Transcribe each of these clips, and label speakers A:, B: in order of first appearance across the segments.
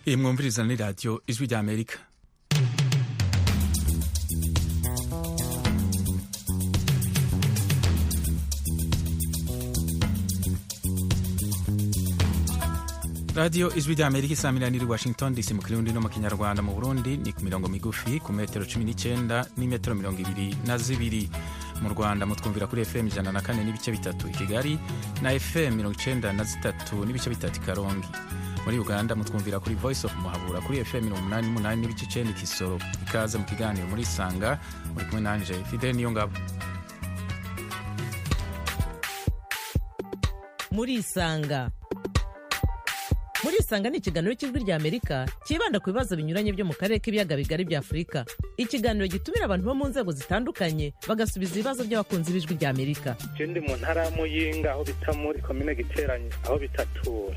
A: iyi mwumviriza ni radiyo ijwi rya amerika radiyo ijwi rya amerika isamirana iri washington dc mu kirundi no mu kinyarwanda mu burundi ni ku mirongo migufi ku metero cumi n'icyenda n'imetero mirongo ibiri na zibiri mu rwanda mutwumvira kuri fm ijana na kane n'ibice bitatu i kigali na fm mirongo icyenda na zitatu n'ibice bitatu i karongi muri uganda mutwumvira kuri voice of muhabura kuri fm mirongo umunani n'umunani n'ibice icyenda i kisoro ikaze mu kiganiro muri sanga muri kumwe nanje fidel niyo ngabo
B: muri isanga muri isanga ni ikiganiro cy'ijwi rya amerika cyibanda ku bibazo binyuranye byo mu karere k'ibiyaga bigari bya afurika ikiganiro gitumira abantu bo mu nzego zitandukanye bagasubiza ibibazo by'abakunzi b'ijwi rya amerika
C: je ndi mu ntara ya muyinga aho bita muri komine giteranye aho bitatura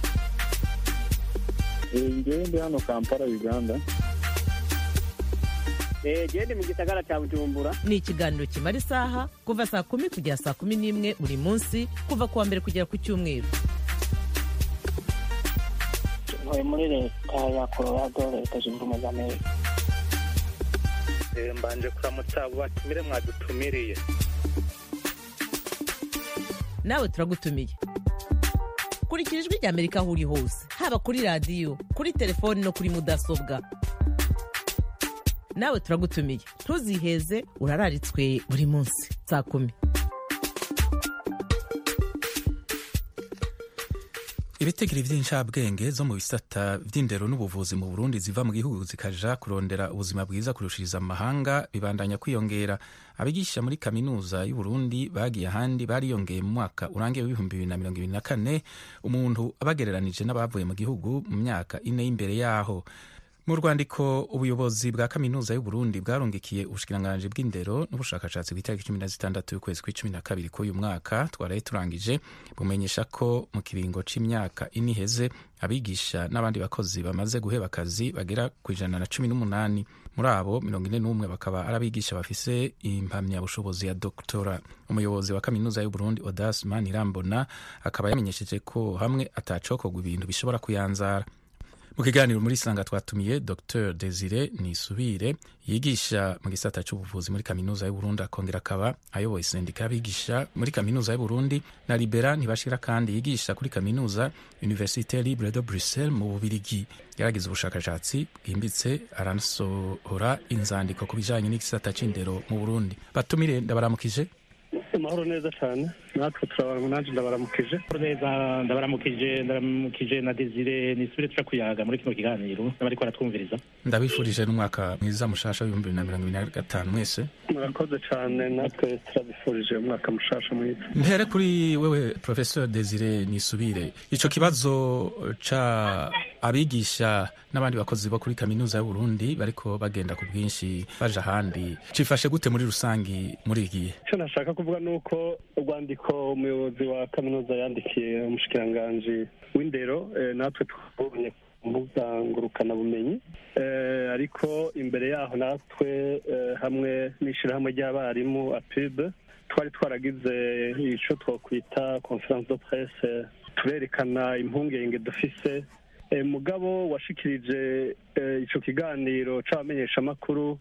D: ngewe ndi hano kampala uganda
E: gende mu gisagara cya bujumbura
B: ni ikiganiro kimara isaha kuva saa kumi kugera saa kumi n'imwe buri munsi kuva ku wa mbere kugera ku cyumweru
E: ntuye muri leta ya colorado leta zunze ubumwe za amerika
C: Eh, mbanje kuramutsa abo batumire mwadutumiriye
B: nawe turagutumiye kurikira ijwi rya amerika aho uri hose haba kuri radiyo kuri telefoni no kuri mudasobwa nawe turagutumiye ntuziheze urararitswe buri munsi saa kumi
A: ibitegiro by'incabwenge zo mu bisata by'indero n'ubuvuzi mu burundi ziva mu gihugu zikaja kurondera ubuzima bwiza kurushiriza amahanga bibandanya kwiyongera abigisha muri kaminuza y'uburundi bagiye ahandi bariyongeye mu mwaka urangiye w'ibihumbi bibiri na mirongo ibiri na kane umuntu abagereranije n'abavuye mu gihugu mu myaka ine y'imbere yaho mu rwandiko ubuyobozi bwa kaminuza y'uburundi bwarungikiye ubushikiranganji bw'indero n'ubushakashatsi ku itariki cumi na zitandatu y'ukwezi kw'icumi na kabiri k'uyu mwaka twaraye turangije bumenyesha ko mu kiringo c'imyaka ine iheze abigisha n'abandi bakozi bamaze guheba akazi bagera ku ijana na cumi n'umunani muri abo mirongo ine n'umwe bakaba ari abigisha bafise impamyabushobozi ya doktora umuyobozi wa kaminuza y'uburundi odas manirambona akaba yamenyesheje ko hamwe atacokorwa ibintu bishobora kuyanzara mu kiganiro muri sanga twatumiye dr desire nisubire yigisha mu gisata cy'ubuvuzi muri kaminuza y'uburundi akongera akaba ayoboye sendika y'abigisha muri kaminuza y'uburundi na libera ntibashira kandi yigisha kuri kaminuza universite libre de bruxelles mu bubirigi yaragize ubushakashatsi bwimbitse aranasohora inzandiko ku bijanye n'igisata c'indero mu burundi batumire ndabaramukije
C: amahoro neza cyane natwe turabara nanjye ndabaramukije
F: neza ndabaramukije ndabaramukije na desire nisubire tuja kuyaga muri kino kiganiro n'abariko baratwumviriza
A: ndabifurije n'umwaka mwiza mushasha w'ibihumbi bibiri na mirongo ibiri na gatanu mwese
C: murakoze cyane natwe turabifurije umwaka mushasha mwiza
A: mpere kuri wewe professeur desire nisubire ico kibazo ca abigisha n'abandi bakozi bo kuri kaminuza y'uburundi bariko bagenda ku bwinshi baja ahandi cifashe gute muri rusangi muri iki gihe
C: icyo nashaka kuvuga ni uko urwandiko umuyobozi wa kaminuza yandikiye umushikiranganji w'indero eh, natwe twabonye ku mbuga ngurukanabumenyi Eh, ariko imbere yaho natwe eh, hamwe n'ishyirahamwe ry'abarimu apib twari twaragize icyo twakwita conference de presse turerekana impungenge dufise Eh, mugabo washikirije eh, ico kiganiro c'abamenyeshamakuru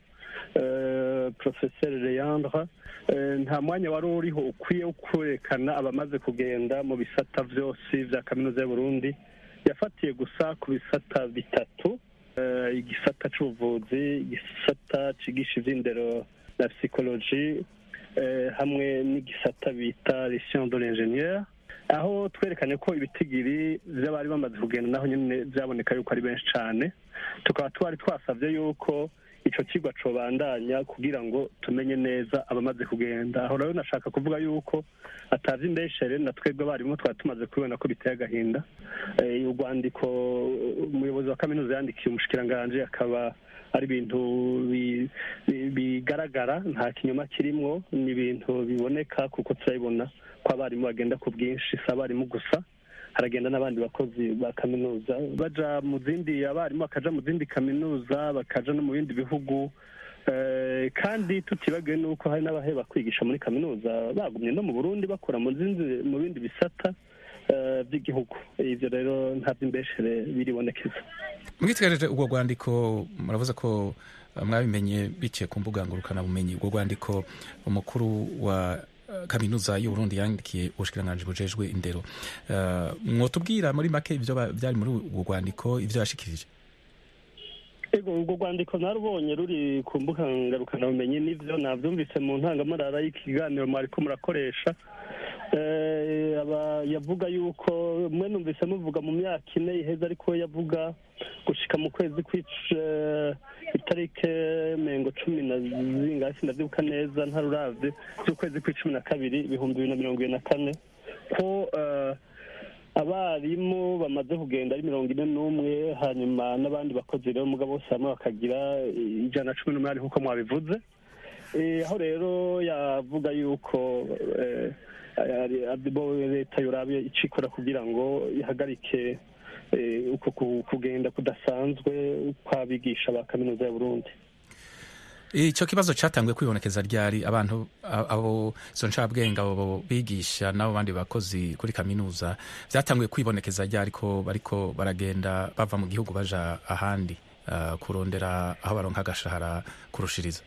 C: eh, professeur Leandre eh, nta mwanya wari uriho ukwiye wo kwerekana abamaze kugenda mu bisata vyose vya kaminuza y'Uburundi yafatiye gusa ku bisata bitatu eh, igisata c'ubuvuzi igisata cigisha ivy'indero na psychologie eh, hamwe n'igisata bita les sciences de l'ingénieur aho twerekanye ko ibitigiri vy'abari bamaze kugenda naho nyene vyaboneka yuko ari benshi cane tukaba twari twasavye yuko ico kigwa cobandanya kugira ngo tumenye neza abamaze kugenda aho rero nashaka kuvuga yuko atazi imbeshere na twebwe abarimu twari tumaze kubibona ko biteye agahinda Eh, urwandiko umuyobozi wa kaminuza yandikiye umushikiranganji akaba ari ibintu bi- bi- bigaragara nta kinyoma kirimwo ni ibintu biboneka kuko turabibona ko abarimu bagenda ku bwinshi si abarimu gusa haragenda n'abandi bakozi ba kaminuza baja mu zindi abarimu bakaja mu zindi kaminuza bakaja no mu bindi bihugu Eh, kandi tutibagiwe n'uko hari n'abaheba kwigisha muri kaminuza bagumye no mu burundi bakora mu zindi mu bindi bisata eh, by'igihugu ivyo rero nta vy'imbeshere biribonekeza
A: mwitegereje ubwo rwandiko muravuze ko uh, mwabimenye biciye ku mbuga ngurukanabumenyi ubwo rwandiko umukuru wa uh, kaminuza y'uburundi yandikiye ubushikiranganji bujejwe indero Uh, mwotubwira muri make ivyo ba- vyari muri ubwo rwandiko ivyo yashikirije
C: ego urwo rwandiko narubonye ruri ku mbuga ngarukanaubumenyi n'ivyo navyumvise mu ntangamarara y'ikiganiro mwariko murakoresha Eh, aba yavuga yuko mwe numvise muvuga mu myaka ine iheze ariko we yavuga gushika mu kwezi kw'ic- eh, itarike mengo cumi na zingahe sindavyibuka neza ntaruravye z'ukwezi kw'icumi na kabiri ibihumbi bibiri na mirongo ibiri na kane ko eh, abarimu bamaze kugenda ari mirongo ine n'umwe hanyuma n'abandi bakozi rero mugabo bose hamwe bakagira ijana na cumi n'umunani nk'uko mwabivuze Eh, aho rero yavuga yuko eh, ari- ari bo leta yorabe icikora kugira ngo ihagarike eh, uko ku- kugenda kudasanzwe kw'abigisha ba kaminuza ya burundi
A: ico kibazo catanguye kwibonekeza ryari abantu a- abo izo ncabwenge abo bigisha n'abo bandi bakozi kuri kaminuza vyatanguye kwibonekeza ryari ko bariko baragenda bava mu gihugu baja ahandi uh, kurondera aho baronka agashahara kurushiriza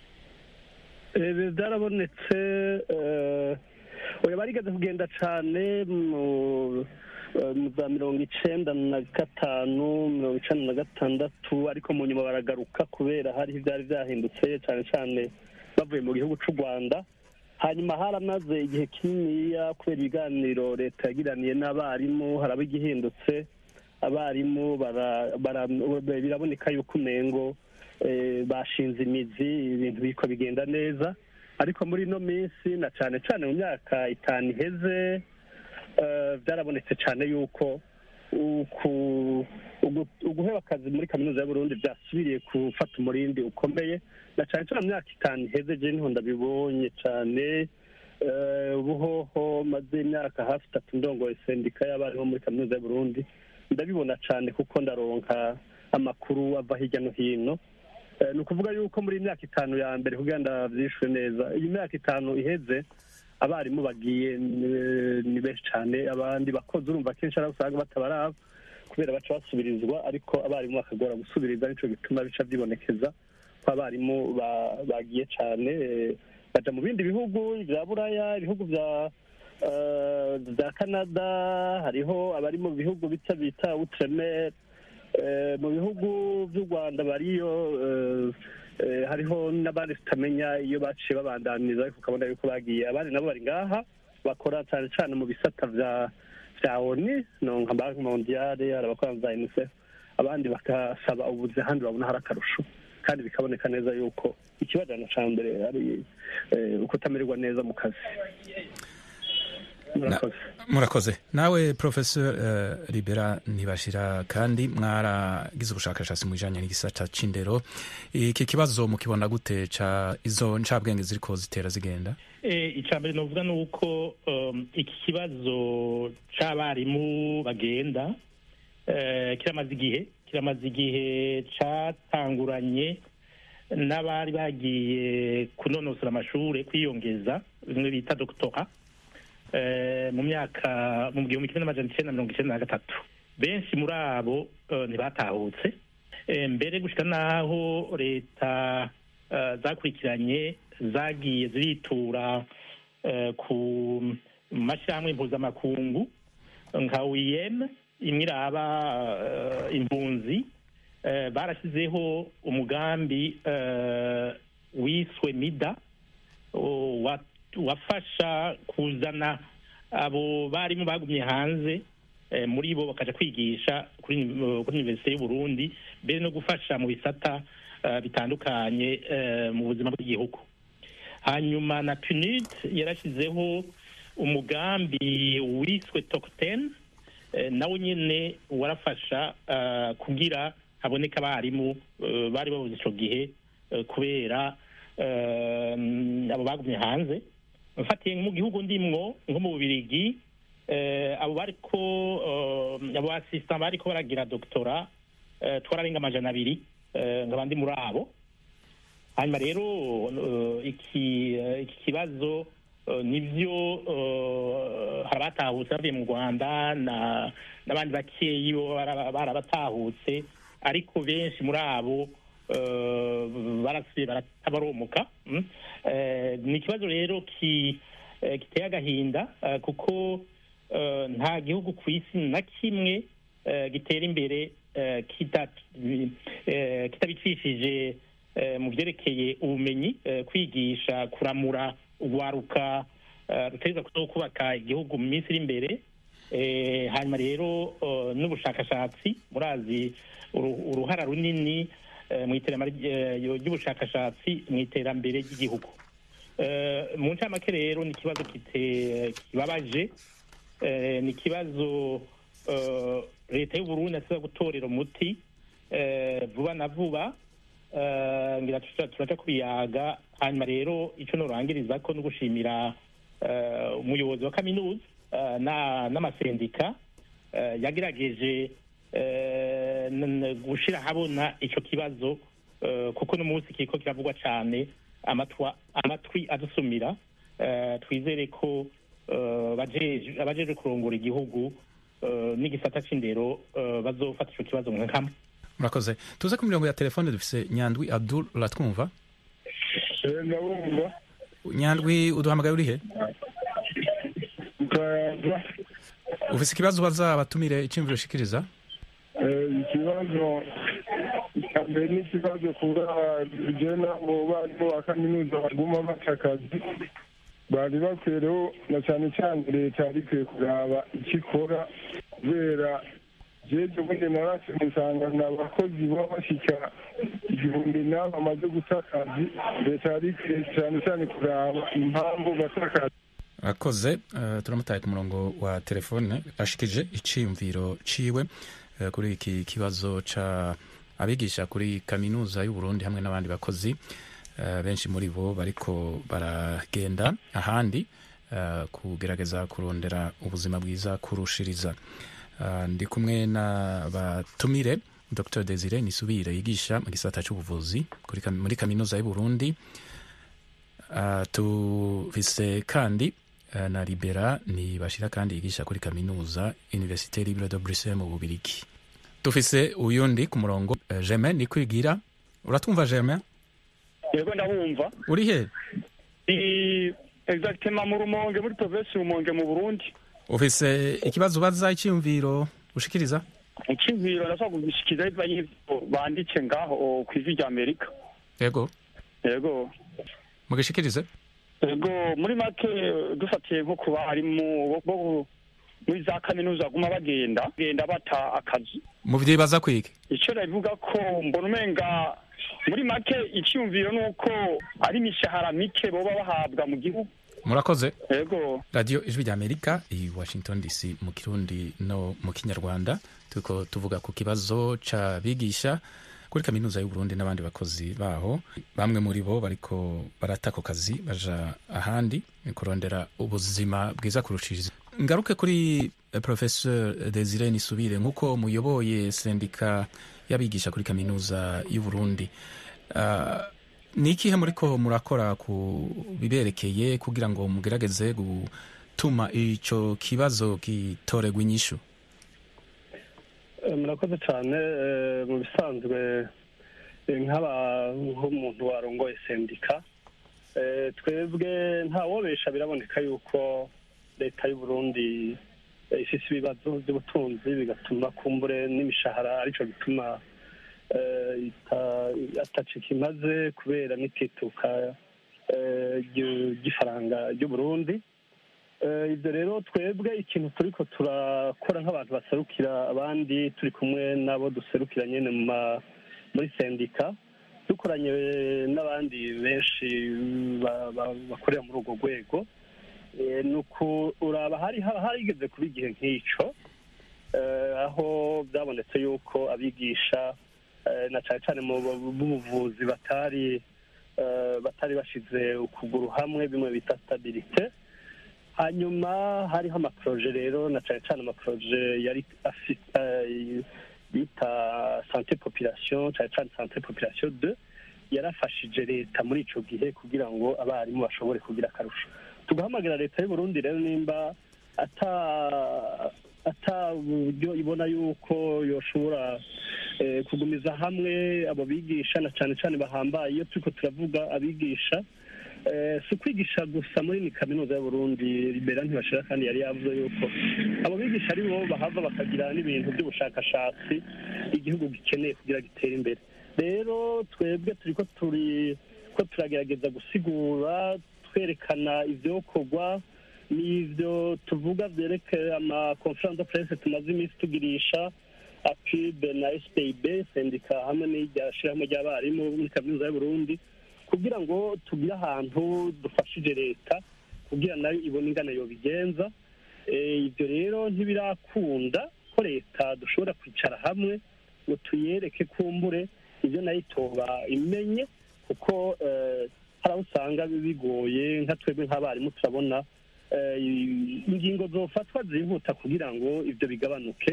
C: Eh, byarabonetse eh, oya barigeze kugenda cane mu eh, mu za mirongo icenda na gatanu mirongo icenda na gatandatu ariko mu nyuma baragaruka kubera hariho ivyari vyahindutse cane cane bavuye mu gihugu c'u rwanda hanyuma haramaze igihe kininiya kubera ibiganiro leta yagiraniye n'abarimu haraba igihindutse abarimu bara- bara- biraboneka yuko umengo eh, bashinze imizi ibintu biriko bigenda neza ariko muri ino minsi na cane cane mu myaka itanu iheze eh, byarabonetse cane yuko uku- ugu- uguheba akazi muri kaminuza y'uburundi byasubiriye gufata umurindi ukomeye na cane cane mu myaka itanu iheze je niho ndabibonye cane Eh, ubuhoho maze imyaka hafi itatu ndongoye sendika y'abarimu muri kaminuza y'uburundi ndabibona cane kuko ndaronka amakuru ava hirya no hino Eh, ni ukuvuga yuko muri iyi myaka itanu ya mbere kugira ndavyishure neza iyi myaka itanu iheze abarimu bagiye ni- ni benshi cane abandi bakozi urumva kenshi ari usanga batabaraba kubera baca basubirizwa ariko abarimu bakagora gusubiriza nico gituma bica vyibonekeza ko abarimu ba- bagiye cane eh, baja mu bindi bihugu vya buraya ibihugu vya eh, vya canada hariho abari mu bihugu bita bita outremere Eh, mu bihugu vy'u rwanda bariyo eh, eh, hariho n'abandi tutamenya iyo baciye babandaniza ariko ukabona yuko bagiye abandi nabo bari ngaha bakora cane cane mu bisata vya vya oni no nka banki mondiale hari abakora za unicef abandi bagasaba ubuzi ahandi babona hari akarusho kandi bikaboneka neza yuko ikibajana ca mbere ari eh, ukutamererwa neza mu kazi murakoze
A: murakoze nawe professor uh, libera ntibashira kandi mwaragize ubushakashatsi mu bijanye n'igisata c'indero iki kibazo mukibona gute ca izo ncabwenge ziriko zitera zigenda
F: Eh, icya mbere novuga ni uko um, iki kibazo c'abarimu bagenda eh, kiramaze igihe kiramaze igihe catanguranye n'abari bagiye kunonosora amashure kwiyongeza bimwe bita doktora eh, mu myaka mu gihumbi kimwe n'amajana icenda na mirongo icenda na gatatu benshi muri abo eh, ntibatahutse Eh, mbere gushika n'aho leta eh, zakurikiranye zagiye ziritura eh, ku mashyirahamwe mpuzamakungu nka UIM imwe iraba eh, impunzi eh, barashyizeho umugambi eh, wiswe mida o- wa- wafasha kuzana abo barimu bagumye hanze eh, muri bo bakaja kwigisha kuri uni- kuri universite y'uburundi mbere no gufasha mu bisata eh, bitandukanye eh, mu buzima bw'igihugu hanyuma na punid yarashyizeho umugambi wiswe tokten nawo nyine warafasha eh, kugira haboneka abarimu eh, bari babuze ico gihe eh, kubera eh, abo bagumye hanze mfatiye mu gihugu ndimwo nko mu bubirigi eh, abo bariko eh, abo assistant bariko baragira doktora eh, twararenga amajana abiri eh, nkaba ndi muri abo hanyuma rero eh, iki eh, iki kibazo eh, nivyo eh, hari abatahutse bavuye mu rwanda na- n'abandi bakeyi bo bara- barabatahutse ariko benshi muri abo eh, barasubiye baratabaromuka mm. Eh, ni ikibazo rero ki- eh, giteye agahinda eh, kuko eh, nta gihugu ku isi na kimwe eh, gitera imbere eh, kita- eh, kitabicishije eh, mu byerekeye ubumenyi eh, kwigisha kuramura urwaruka eh, rutegereza kuzo kubaka igihugu mu minsi iri imbere Eh, hanyuma rero eh, n'ubushakashatsi murazi uru- uruhara runini eh, mu iterambere eh, ry'ubushakashatsi mu iterambere ry'igihugu Eh, mu ncamake rero ni ikibazo kite- kibabaje Eh, ni ikibazo eh, leta y'uburundi asiza gutorera umuti eh, vuba na vuba Eh, ngira tuca- turaca kubiyaga hanyuma rero ico norangiriza ko no gushimira eh, umuyobozi wa kaminuza eh, na- n'amasendika eh, yagerageje eh, n- n- gushira ahabona ico kibazo eh, kuko no munsi kiriko kiravugwa cane amatwa- amatwi adusumira Eh, twizere ko eh, bajeje- abajeje kurongora igihugu eh, n'igisata c'indero eh, bazofata ico kibazo nka kamwe
A: murakoze tuze ku mirongo ya telefone dufise nyandwi abdul uratwumva
D: ndabumva
A: nyandwi uduhamagaye urihe
D: ukayaza
A: ufise ikibazo ubaza abatumire iciyumviro ushikiriza
D: ikibazo cya mbere ni ikibazo kuba jena mu barimu ba kaminuza baguma baca akazi bari bakwiyeho na cyane cyane leta yari ikwiye kuraba icyo ikora kubera jeje ubundi narase musangana abakozi baba bashyika igihumbi nabo bamaze guta akazi leta yari ikwiye cyane cyane kuraba impamvu bata akazi
A: akoze uh, turamutaye ku murongo wa telefone ashikije iciyumviro ciwe uh, kuri iki kibazo ca abigisha kuri kaminuza y'u Burundi hamwe n'abandi bakozi uh, benshi muri bo bariko baragenda ahandi uh, kugerageza kurondera ubuzima bwiza kurushiriza uh, ndi kumwe na batumire Dr Desire Nisubire yigisha mu gisata c'ubuvuzi kuri kam- muri kaminuza y'u Burundi Uh, tufise kandi uh, na libera ni bashira kandi yigisha kuri kaminuza universite libre de bruxelles mu bubirigi dufise uyundi ku murongo uh, germain ni kwigira uratwumva germain
G: yego ndabumva
A: uri he
G: ni exactement mu rumonge muri provinsi rumonge mu burundi
A: ufise ikibazo ubaza icyiyumviro ushikiriza
G: icyiziro ndashobora kugishikiriza bivanye n'ivyo banditse ngaho ku ijwi rya amerika
A: yego
G: yego
A: mugishikirize
G: yego muri make dufatiye nko ku barimu bo- bo muri za kaminuza baguma bagenda bagenda bata akazi
A: muvyibaza kwiki
G: icyo nabivuga ko mbona umenga muri make icyumviro ni uko ari imishahara mike boba bahabwa mu gihugu
A: murakoze
G: yego
A: radiyo ijwi rya amerika i washington dc mu kirundi no mu kinyarwanda turiko tuvuga ku kibazo c'abigisha kuri kaminuza y'uburundi n'abandi bakozi baho bamwe muri bo bariko barata ako kazi baja ahandi kurondera ubuzima bwiza kurushiriza ngaruke kuri eh, professeur desire nisubire nk'uko muyoboye sendika y'abigisha kuri kaminuza y'uburundi Ah, ni ikihe muriko murakora ku biberekeye kugira ngo mugerageze gutuma ico kibazo gitoregwa inyishu
C: Eh, murakoze cyane eh, mu bisanzwe eh, nk'aba nk'umuntu warongoye sendika eh, twebwe ntawobesha biraboneka yuko leta y'u Burundi eh, ifise ibibazo by'ubutunzi bigatuma kumbure n'imishahara arico gituma eh, ita- atacika imaze kubera n'itituka eh, ry'u- ry'ifaranga ry'u Burundi Eh, ibyo rero twebwe ikintu turiko turakora nk'abantu baserukira abandi turi kumwe n'abo duserukira nyene mu ma- muri sendika dukoranye n'abandi benshi ba- ba- bakorera muri urwo rwego Eh, ni ukuraba hari haba harigeze kuba igihe nk'ico eh, aho byabonetse yuko abigisha eh, na cane cane mu bu- b'ubuvuzi batari eh, batari bashize ukuguru hamwe bimwe bita stabilite hanyuma hariho amaproje rero na cyane cyane amaproje yari afite eh, bita sante population cyane cyane sante population de yarafashije leta muri ico gihe kugira ngo abarimu bashobore kugira akarusho tugahamagira leta y'uburundi rero nimba ata ata buryo ibona yuko yoshobora eh, kugumiza hamwe abo bigisha na cyane cyane bahambaye iyo turiko turavuga abigisha eh, si ukwigisha gusa muri ni kaminuza y'uburundi libera ntibashira kandi yari yavuze yuko abo bigisha ari bo bahava bakagira n'ibintu by'ubushakashatsi igihugu gikeneye kugira gitere imbere rero twebwe turiko turi ko turagerageza gusigura twerekana ivyokorwa n'ivyo tuvuga vyerekeye ama conference de presse tumaze iminsi tugirisha apib na spib sendika hamwe n'irya shirahamwe ry'abarimu muri kaminuza y'uburundi kugira ngo tugire ahantu dufashije leta kugira nayo ibone ingana yobigenza Eh, ibyo rero ntibirakunda ko leta dushobora kwicara hamwe ngo tuyereke kumbure ibyo nayo itoba imenye kuko eh, hari aho usanga bigoye nka twebwe nk'abarimu turabona eh, ingingo zofatwa zihuta kugira ngo ibyo bigabanuke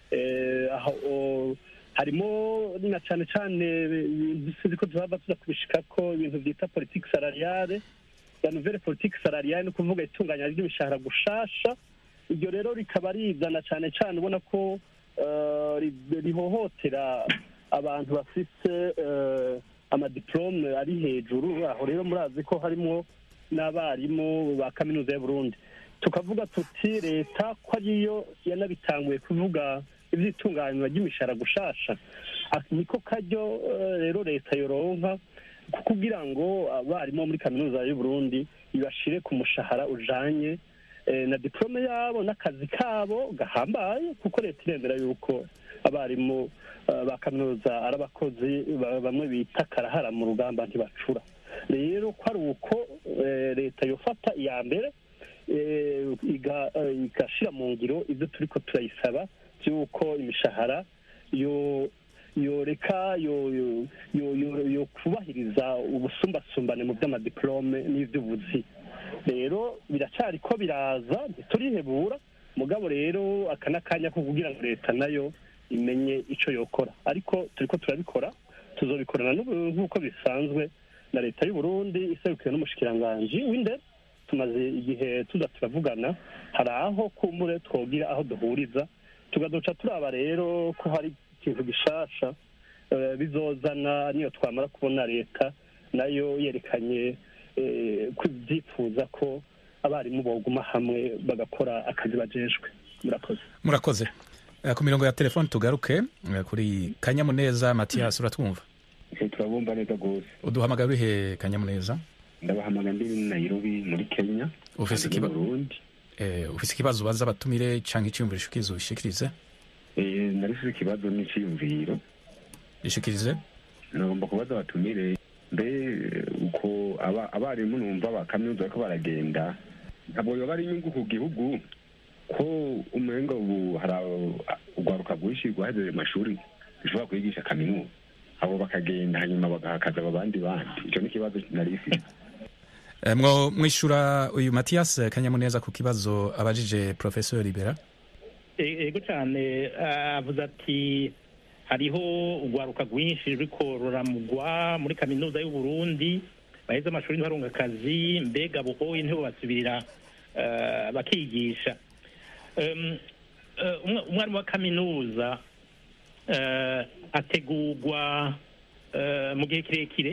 C: Eh, aho o- harimo na cyane cyane ibintu sinzi ko tuzaba tuza kubishikako ibintu byita politiki salariale la nouvelle politique salariale ni ukuvuga itunganya ry'imishahara gushasha iryo rero rikaba rizana cyane cyane ubona ko eh, ri- rihohotera abantu bafise eh, amadiplome ari hejuru aho rero murazi ko harimo n'abarimu ba kaminuza y'uburundi tukavuga tuti leta ko ariyo yanabitanguye kuvuga iby'itunganywa ry'imishahara gushasha Ah, niko karyo eh, rero leta yoronka ku- kugira ngo abarimu bo muri kaminuza y'uburundi ibashire ku mushahara ujanye eh, na diplome yabo n'akazi kabo gahambaye kuko leta iremera yuko abarimu eh, ba kaminuza ari abakozi ba- bamwe bita karahara mu rugamba ntibacura rero ko ari uko eh, leta yofata iya mbere eh, iga- eh, igashira mu ngiro ibyo turiko turayisaba by'uko imishahara yo yoreka yo yo yo yo- yo kubahiriza ubusumbasumbane mu by'amadiplome n'iby'ubuzi rero biracari ko biraza ntiturihebura mugabo rero aka n'akanya ko kugira ngo leta nayo imenye ico yokora ariko turiko turabikora tuzobikorana n'ubu- nk'uko bisanzwe na leta y'u Burundi iserukiwe n'umushikiranganji w'indero tumaze igihe tuza turavugana hari aho kumbure twogira aho duhuriza tugaduca turaba rero ko hari ikintu gishasha eh, bizozana niyo twamara kubona leta nayo yerekanye eh, ko ibyifuza ko abarimu boguma hamwe bagakora akazi bajejwe murakoze
A: murakoze Eh, ku mirongo ya telefoni tugaruke eh, kuri kanyamuneza matiyasi uratwumva
H: turabumva neza rwose
A: uduhamagara uri he kanyamuneza
H: ndabahamagara ndi muri nairobi muri kenya
A: ufise
H: kandi
A: ikiba-
H: mu burundi
A: eh, ufise ikibazo ubaza abatumire canke iciyumviro ushikirize ubishikirize
H: Eh, narifise ikibazo n'iciyumviro
A: ishikirize
H: nagomba kubaza abatumire mbe uko aba- abarimu numva ba kaminuza bariko baragenda ntabwo yoba ari inyungu ku gihugu ko umenga ubu hari abo- urwaruka rwinshi rwahejeje amashuri rushobora kwigisha kaminuza abo bakagenda hanyuma bagahakaza abo bandi bandi ico ni ikibazo narifise
A: Eh, mwo mwishura uyu matiyasi kanyamuneza ku kibazo abajije professeur libera
F: E- ego cyane ah, avuze ati hariho urwaruka rwinshi ruriko ruramugwa muri kaminuza y'u Burundi baheze amashuri ntibarunga akazi mbega buhoye ntibo basubirira ah, bakigisha Em, eh, umwa- umwarimu wa kaminuza eh, ategurwa eh, mu gihe kirekire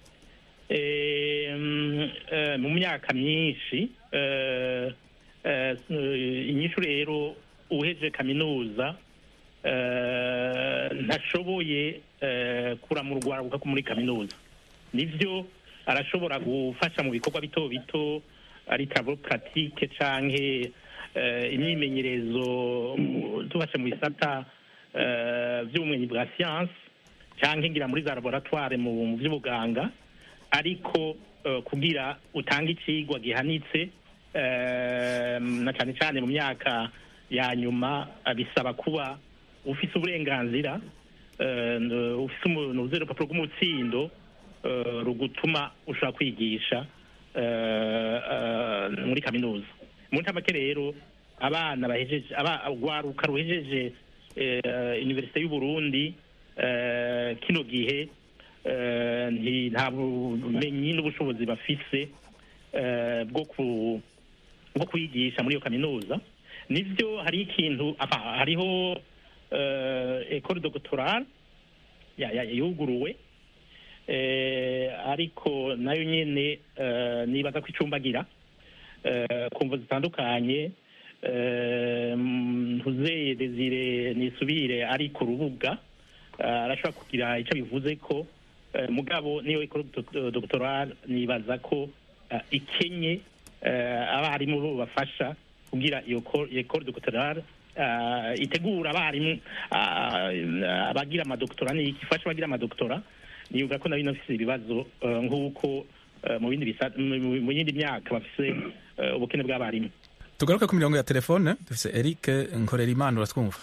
F: Em, eh, mu myaka myinshi eh, eh, inyishu rero uheje kaminuza eh, ntashoboye eh, kuramurwa rwaruka ko muri kaminuza nivyo arashobora gufasha mu bikorwa bito bito ari travaux pratique canke eh, imyimenyerezo mu- tubashe mu bisata eh, vy'ubumenyi bwa science canke ngira muri za laboratoire mu mu vy'ubuganga ariko eh, kugira utange icigwa gihanitse eh, na cane cane mu myaka ya nyuma eh, bisaba kuba ufise uburenganzira eh, n- ufise umuntu urupapuro rw'umutsindo eh, rugutuma ushobora kwigisha eh, eh, muri kaminuza mu ntamake rero abana bahejeje aba- urwaruka ruhejeje eh, universite y'u Burundi eh, kino gihe eh, nti- nta bumenyi n'ubushobozi bafise eh, bwo ku bwo kwigisha muri iyo kaminuza nivyo hari ikintu apa hariho eh, école doctorale ya- ya- yuguruwe eh, ariko nayo nyene eh, nibaza ko icumbagira eh, ku mvo zitandukanye eh, ntuzeye desire nisubire ari ku rubuga eh, arashobora kugira icyo bivuze ko eh, mugabo niyo école doc- doctorale nibaza ko eh, ikenye eh, abarimu bo bafasha kugira iyo co- iyo école doctorale eh, itegura abarimu ah, abagira amadoktora ni ifasha abagira amadoktora niyumva ko nayo inafise ibibazo eh, nk'uko eh, mu bindi bisa- mu- mu- mu yindi myaka bafise eh, ubukene bw'abarimu
A: tugaruke ku mirongo ya telefone dufise eric nkorerimana uratwumva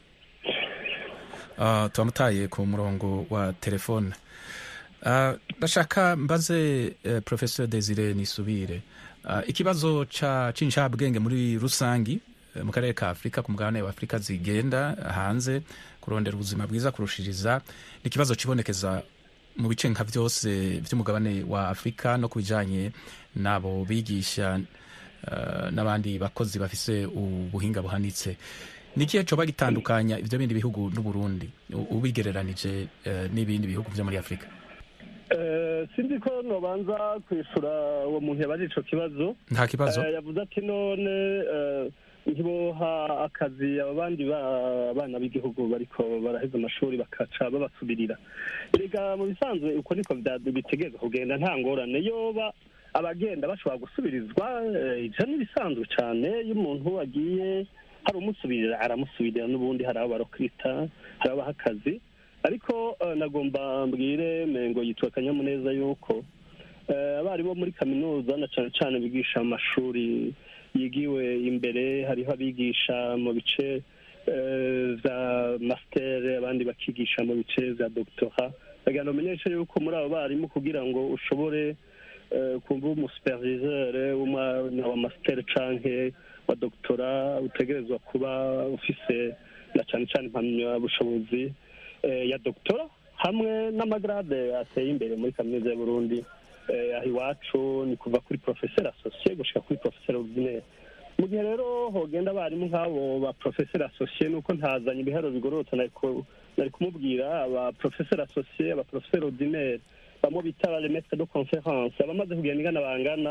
A: Ah, turamutaye ku murongo wa telefone Ah, ndashaka mbaze eh, professeur desire nisubire Ah, ikibazo ca c'incabwenge muri rusangi eh, mu karere ka afurika ku mugabane wa afurika zigenda hanze kurondera ubuzima bwiza kurushiriza ni ikibazo kibonekeza mu bice nka byose by'umugabane wa afurika no ku bijanye n'abo bigisha eh, n'abandi bakozi bafise ubuhinga buhanitse ni ikihe coba gitandukanya ivyo bindi bihugu n'uburundi u- ubigereranije eh, n'ibindi bihugu vyo muri afurika
C: Eh, sinzi ko nobanza kwishura uwo muntu yabaje ico kibazo
A: nta kibazo
C: Eh, yavuze ati none eh, ntiboha akazi abo bandi ba- bana b'igihugu bariko baraheza amashuri bakaca babasubirira erega mu bisanzwe uko niko vya- bitegerezwa kugenda nta ngorane yoba abagenda bashobora gusubirizwa eh, ivyo ni bisanzwe cane iyo umuntu agiye hari umusubirira aramusubirira n'ubundi hari abo barokwita hari abaha akazi ariko eh, nagomba mbwire mengo yitwa akanyamuneza yuko eh, abarimu bo muri kaminuza na cane cane bigisha mu mashuri yigiwe imbere hariho abigisha mu bice eh, vya master abandi bakigisha mu bice vya doctora bagenda bamenyesha yuko muri abo barimu kugira ngo ushobore eh, kumva umusuperviseur w'umwana wa master canke wa doctora utegerezwa kuba ufise na cane cane impamyabushobozi eh, ya doctora hamwe n'amagrade ateye imbere muri kaminuza ya Burundi eh, aho iwacu ni kuva kuri professeur associé gushika kuri professeur ordinaire mu gihe rero hogenda abarimu nk'abo ba professeur associé nuko ntazanye ibiharuro bigororotse nariko nari kumubwira aba professeur associé aba professeur ordinaire bamwe bita ba maître de conférence abamaze kugenda ingana bangana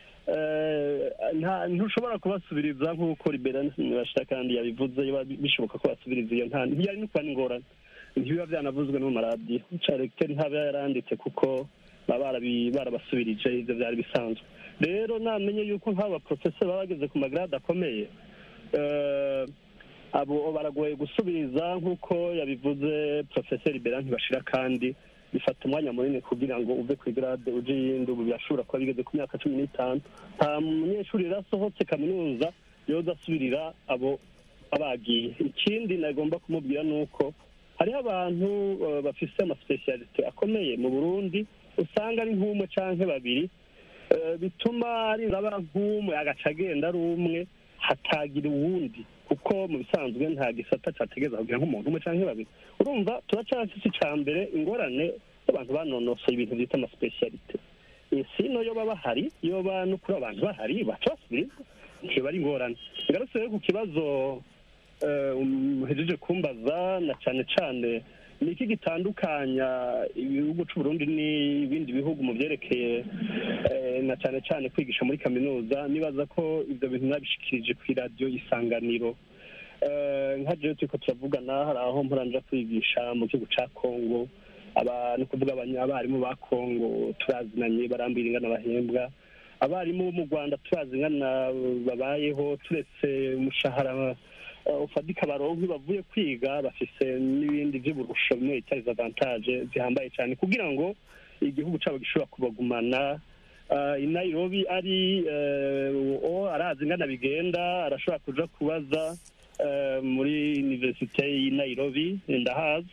C: eh, nta- ntushobora kubasubiriza nk'uko liberani bashita kandi yabivuze biba bishoboka ko basubiriza iyo nta ntiyari no kuba n'ingorane ntibiba byanavuzwe no mu maradiyo caregiteri ntaba yaranditse kuko baba barabi- barabasubirije ivyo vyari bisanzwe rero namenye yuko nk'abo baprofeseri baba bageze ku magrade akomeye eh, abo baragoye gusubiriza nk'uko yabivuze profeseri bera ntibashira kandi bifata umwanya munini kugira ngo uve ku igrade uje iyindi ubu birashobora kuba bigeze ku myaka cumi n'itanu nta munyeshuri rero asohotse kaminuza yoza asubirira abo abagiye ikindi nagomba kumubwira ni uko hariho abantu eh, bafise amasipesiyalite akomeye mu burundi usanga ari nk'umwe canke babiri eh, bituma ari aba nk'umwe agaca agenda ari umwe hatagira uwundi kuko mu bisanzwe nta gisata categeza kugira nk'umuntu umwe canke babiri urumva turacafise ica mbere ingorane y'abantu banonosoye ibintu vyita amasipesiyalite sino yoba bahari yoba no kuri abantu bahari baca basubiriza ntiba ari ingorane ngarutse rero ku kibazo eh, muhejeje kumbaza na cane cane ni iki gitandukanya ibihugu c'uburundi n'ibindi bihugu mu vyerekeye eh, na cane cane kwigisha muri kaminuza nibaza ko ivyo bintu nabishikirije kw'iradiyo isanganiro Eh, nka jewe turiko turavugana hari aho mporanja kwigisha mu gihugu ca kongo aba ni ukuvuga abanya- abarimu ba kongo turazinanye barambwira ingana bahembwa abarimu bo mu rwanda turazi ingana babayeho turetse umushahara eh, ufatika baronka iyo bavuye kwiga bafise n'ibindi vy'uburusho bimwe bita les avantage zihambaye cyane kugira ngo igihugu cabo gishobora kubagumana Uh, i nairobi ari uh, o arazi ingana bigenda arashobora kuja kubaza uh, muri universite y'i nairobi ndahazi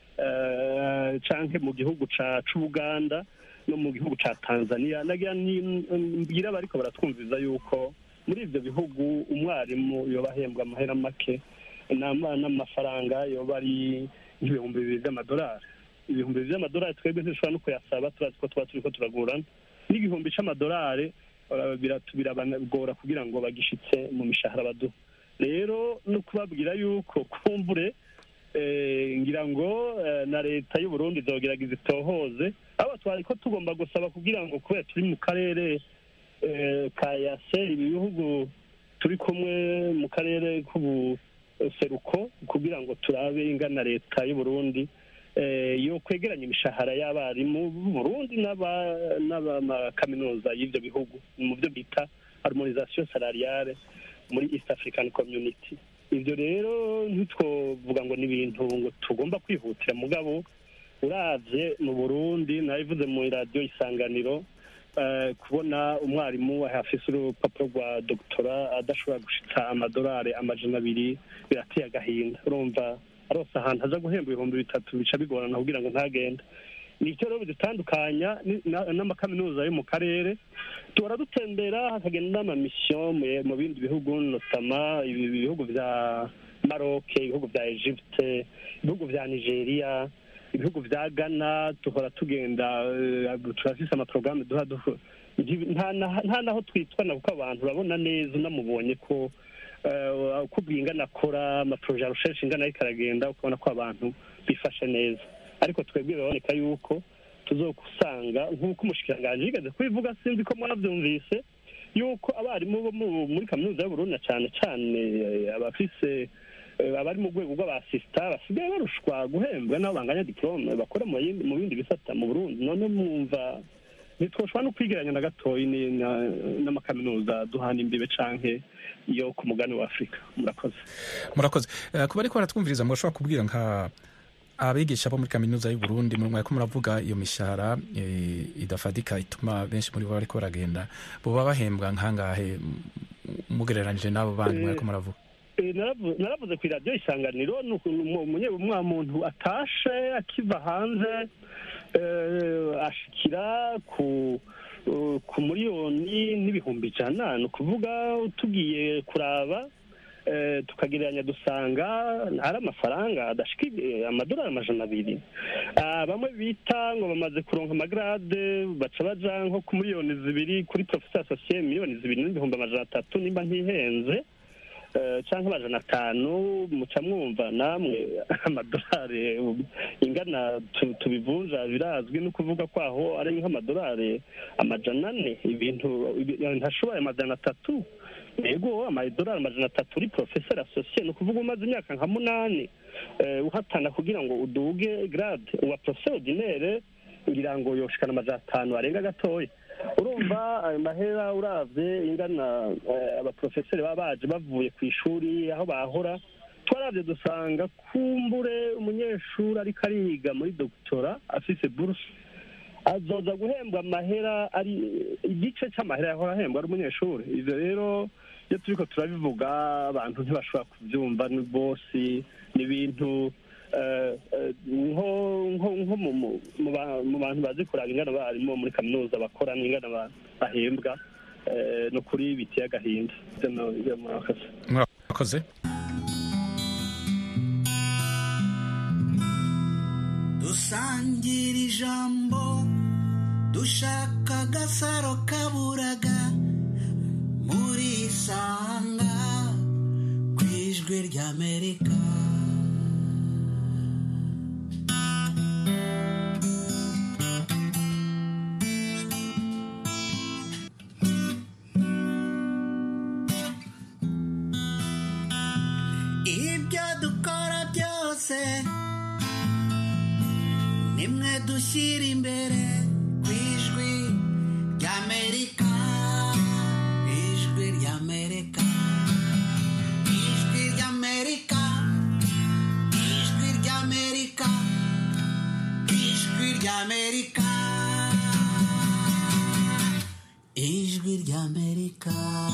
C: uh, canke mu gihugu ca c'ubuganda no mu gihugu ca tanzania nagira ni- mbwira bariko baratwumviza yuko muri ivyo bihugu umwarimu yoba ahembwa amahera make nama- n'amafaranga yoba ari nk'ibihumbi bibiri vy'amadolari ibihumbi bibiri vy'amadolari twebwe ntishobora no kuyasaba turazi ko tuba turiko turagurana n'igihumbi c'amadolari birabagora kugira ngo bagishitse mu mishahara baduha rero no kubabwira yuko kumbure ngira ngo na leta y'u Burundi izogerageza itohoze abo twari ko tugomba gusaba kugira ngo kubera turi mu karere ka yase ibi bihugu turi kumwe mu karere k'ubuseruko kugira ngo turabe ingana leta y'u Burundi yo kwegeranya imishahara y'abarimu b'u Burundi n'amakaminuza y'ibyo bihugu mu byo bita harmonisation salariale muri East African Community ibyo rero ntitwovuga ngo ni ibintu ngo tugomba kwihutira mugabo uravye mu burundi nabivuze mu radiyo isanganiro kubona umwarimu afise urupapuro rwa dogitora adashobora gushitsa amadolari amajana abiri birateye agahinda urumva arose ahantu aza guhemba ibihumbi bitatu bica bigorana kugira ngo ntagende ni icyo rero bidutandukanya n'amakaminuza yo mu karere duhora dutembera hakagenda n'amamisiyo mu bindi bihugu notama ibihugu bya maroke ibihugu bya egypte ibihugu bya nigeria ibihugu bya ghana duhora tugenda turafise amaporogaramu duha nta naho twitwana kuko abantu urabona neza unamubonye ko uko ingana akora amaporoje arusheje ingana ariko aragenda ukabona ko abantu bifashe neza ariko twebwe biraboneka yuko tuzokusanga nk'uko umushikiranganji yigeze kubivuga sinzi ko mwabyumvise yuko abarimu bo muri kaminuza y'uburundi na cyane cyane abafise abari mu rwego rw'abasisita basigaye barushwa guhembwa n'abo banganya diporome bakora mu bindi bisata mu burundi none mwumva ntitwoshobora no kwigeranya na gatoyi n'amakaminuza duhana imbibe canke yo ku mugani wa afurika murakoze
A: murakoze kuba ariko baratwumviriza murashobora kubwira nka abigisha bo muri kaminuza y'u Burundi muri mwako muravuga iyo mishahara idafadika ituma benshi muri bo bariko baragenda boba bahembwa nkangahe mugereranije n'abo bandi mwako muravuga
C: naravuze ku iradiyo isanganiro umwa muntu atashe akiva hanze ashikira ku ku miliyoni n'ibihumbi ijana ni ukuvuga tugiye kuraba tukagereranya dusanga ari amafaranga adashika amadolari amajana abiri bamwe bita ngo bamaze kuronka amagarade baca baja nko ku miliyoni zibiri kuri porofesa asosiye miliyoni zibiri n'ibihumbi amajana atatu nimba ntihenze cyangwa amajana atanu muca mwumva namwe amadolari ingana tubivunja birazwi no kuvuga ko aho ari nk'amadolari amajana ane ibintu ntashoboye amajana atatu yego amadolari amajana atatu uri porofeseri asosiye ni ukuvuga umaze imyaka nka munani uhatana kugira ngo uduge garade uwa porofeseri ordinaire ngira ngo yoshikana amajana atanu arenga gatoya urumva ayo mahera uravye ingana abaprofeseri baba baje bavuye ku ishuri aho bahora twaravye dusanga kumbure umunyeshuri ariko ariga muri dogitora afise buruse azoza guhembwa amahera ari igice c'amahera yahora ahembwa ari umunyeshuri ivyo rero iyo turiko turabivuga abantu ntibashobora kuvyumva ni bosi ni ibintu nko mu bantu bazi kuraba ingana abarimu muri kaminuza bakora n'ingana bahembwa ni ukuri biteye agahinda
A: murakoze
I: dusangira ijambo dushaka agasaro kaburaga muri isanga ku ijwi ry'amerika ibyo dukora byose nimwe dushyira imbere ku ijwi ry'amerika ijwi ry'amerika ijwi ry'amerika ijwi ry'amerika ijwi ry'amerika ijwi ry'amerika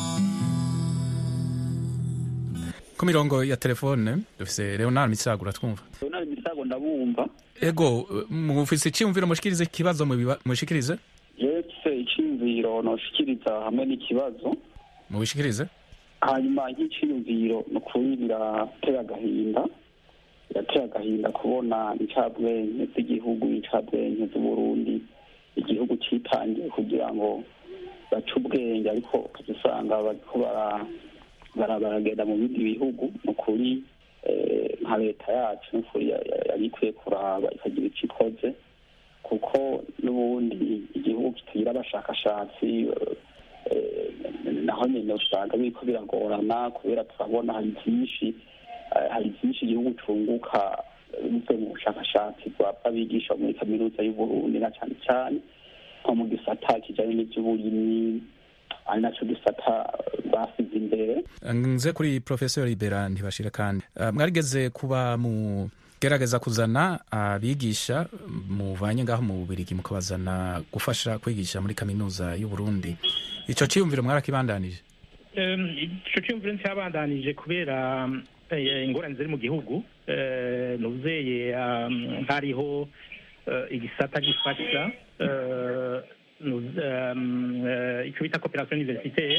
A: ku mirongo ya telefone dufise leonard misagura twumva
G: leonard misago ndabumva
A: ego mufise iciyumviro mushikirize ikibazo mushikirize
G: yetse iciyumviro noshikiriza hamwe n'ikibazo
A: mubishikirize
G: hanyuma nk'iciyumviro ni ukuri biratera agahinda biratera agahinda kubona incabwenge z'igihugu incabwenge z'uburundi igihugu citangiye kugira ngo
E: baca ubwenge ariko ukajya usanga bariko bara- bara- baragenda mu bindi bihugu ni ukuri eh, nka leta yacu ni ukuri ya- ya- yari ikwiye kuraba ikagira icyo ikoze kuko n'ubundi igihugu kitagira abashakashatsi eh, naho nyine usanga biriko biragorana kubera turabona hari byinshi eh, hari byinshi igihugu cunguka eh, bivuye mu bushakashatsi bw'abigisha muri kaminuza y'uburundi na cyane cyane nko mu gisata kijanye n'ivy'uburimyi ari naco gisata basize imbere
A: nze kuri professeur libera ntibashira kandi uh, mwarigeze kuba mu gerageza kuzana abigisha muvanye ngaho mu bubirigi mukabazana gufasha kwigisha muri kaminuza y'u Burundi ico ciyumviro mwarakibandanije
F: Em, ico cyumviro ntiyabandanije kubera eh, ingorane ziri mu gihugu Eh, nuzeye um, hariho eh, igisata gifasha eh, nu- em, eh, ico bita coopération universitaire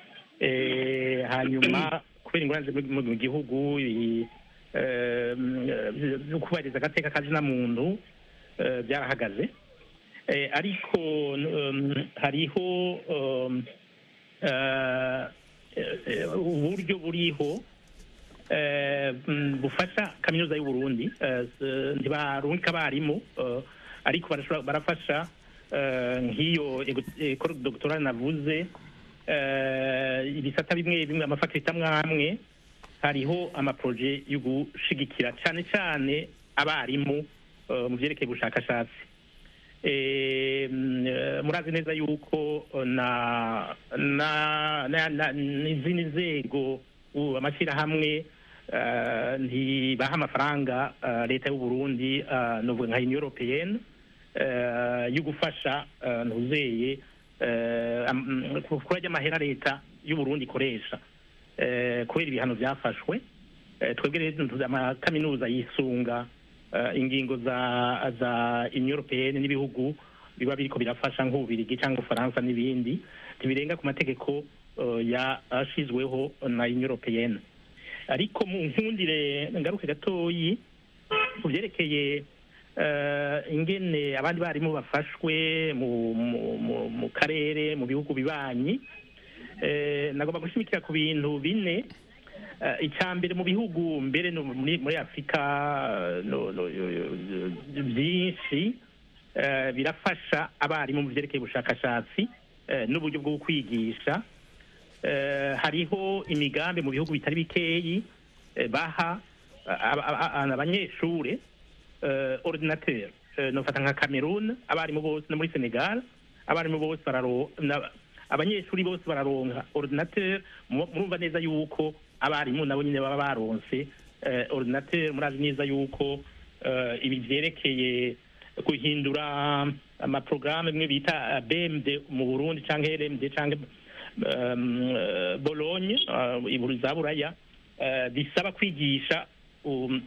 F: Eh, hanyuma kubera ingorane ziri mu mu gihugu i- em, eh, zo kubahiriza agateka kazina muntu eh, byarahagaze Eh, ariko um, hariho um, eh, eh, uburyo buriho eh, mm, bufasha kaminuza y'u Burundi eh, s- ntibarungika abarimu eh, ariko barashobora- barafasha eh, nk'iyo ekoro doctorale navuze eh, ibisata bimwe bimwe amafakulite amwe amwe hariho amaproje yo gushigikira cyane cyane abarimu eh, mu byerekeye ubushakashatsi Eh, mm, eh, murazi neza yuko eh, na na na- na- n'izindi nzego u- amashyirahamwe eh, ntibaha amafaranga eh, leta y'u Burundi eh, novuga nka Union Européenne eh, yo gufasha eh, ntuzeye eh, am- ku- kurajya amahera leta y'u Burundi ikoresha eh, kubera ibihano byafashwe Eh, twebwe rero tuzi amakaminuza yisunga eh, ingingo za za Union Européenne n'ibihugu biba biriko birafasha nk'ububirigi cyangwa ufaransa n'ibindi ntibirenga ku mategeko eh, yashizweho na Union Européenne ariko mu nkundire ngaruke gatoyi ku byerekeye eh, ingene abandi barimu bafashwe mu mu- mu- mu karere mu bihugu bibanyi eh, nagomba gushimikira ku bintu bine Eh, icya mbere mu bihugu mbere no muri muri afurika eh, no- no- yo- yo- yo- byinshi eh, birafasha abarimu mu byerekeye ubushakashatsi eh, n'uburyo bwo kwigisha Eh, hariho imigambi mu bihugu bitari bikeyi eh, baha aba- aba- aba- abanyeshure eh, ordinateur Eh, nofata nka cameroon abarimu bose no muri senegal abarimu bose bararo na- abanyeshuri bose bararonka ordinateur mu- murumva neza yuko abarimu nabo nyine baba baronse eh, ordinateur murazi neza yuko eh, ibi vyerekeye guhindura amaprograme bimwe bita eh, BMD mu Burundi canke LMD canke um, eh, Bologne eh, iburu za Buraya eh, bisaba kwigisha um,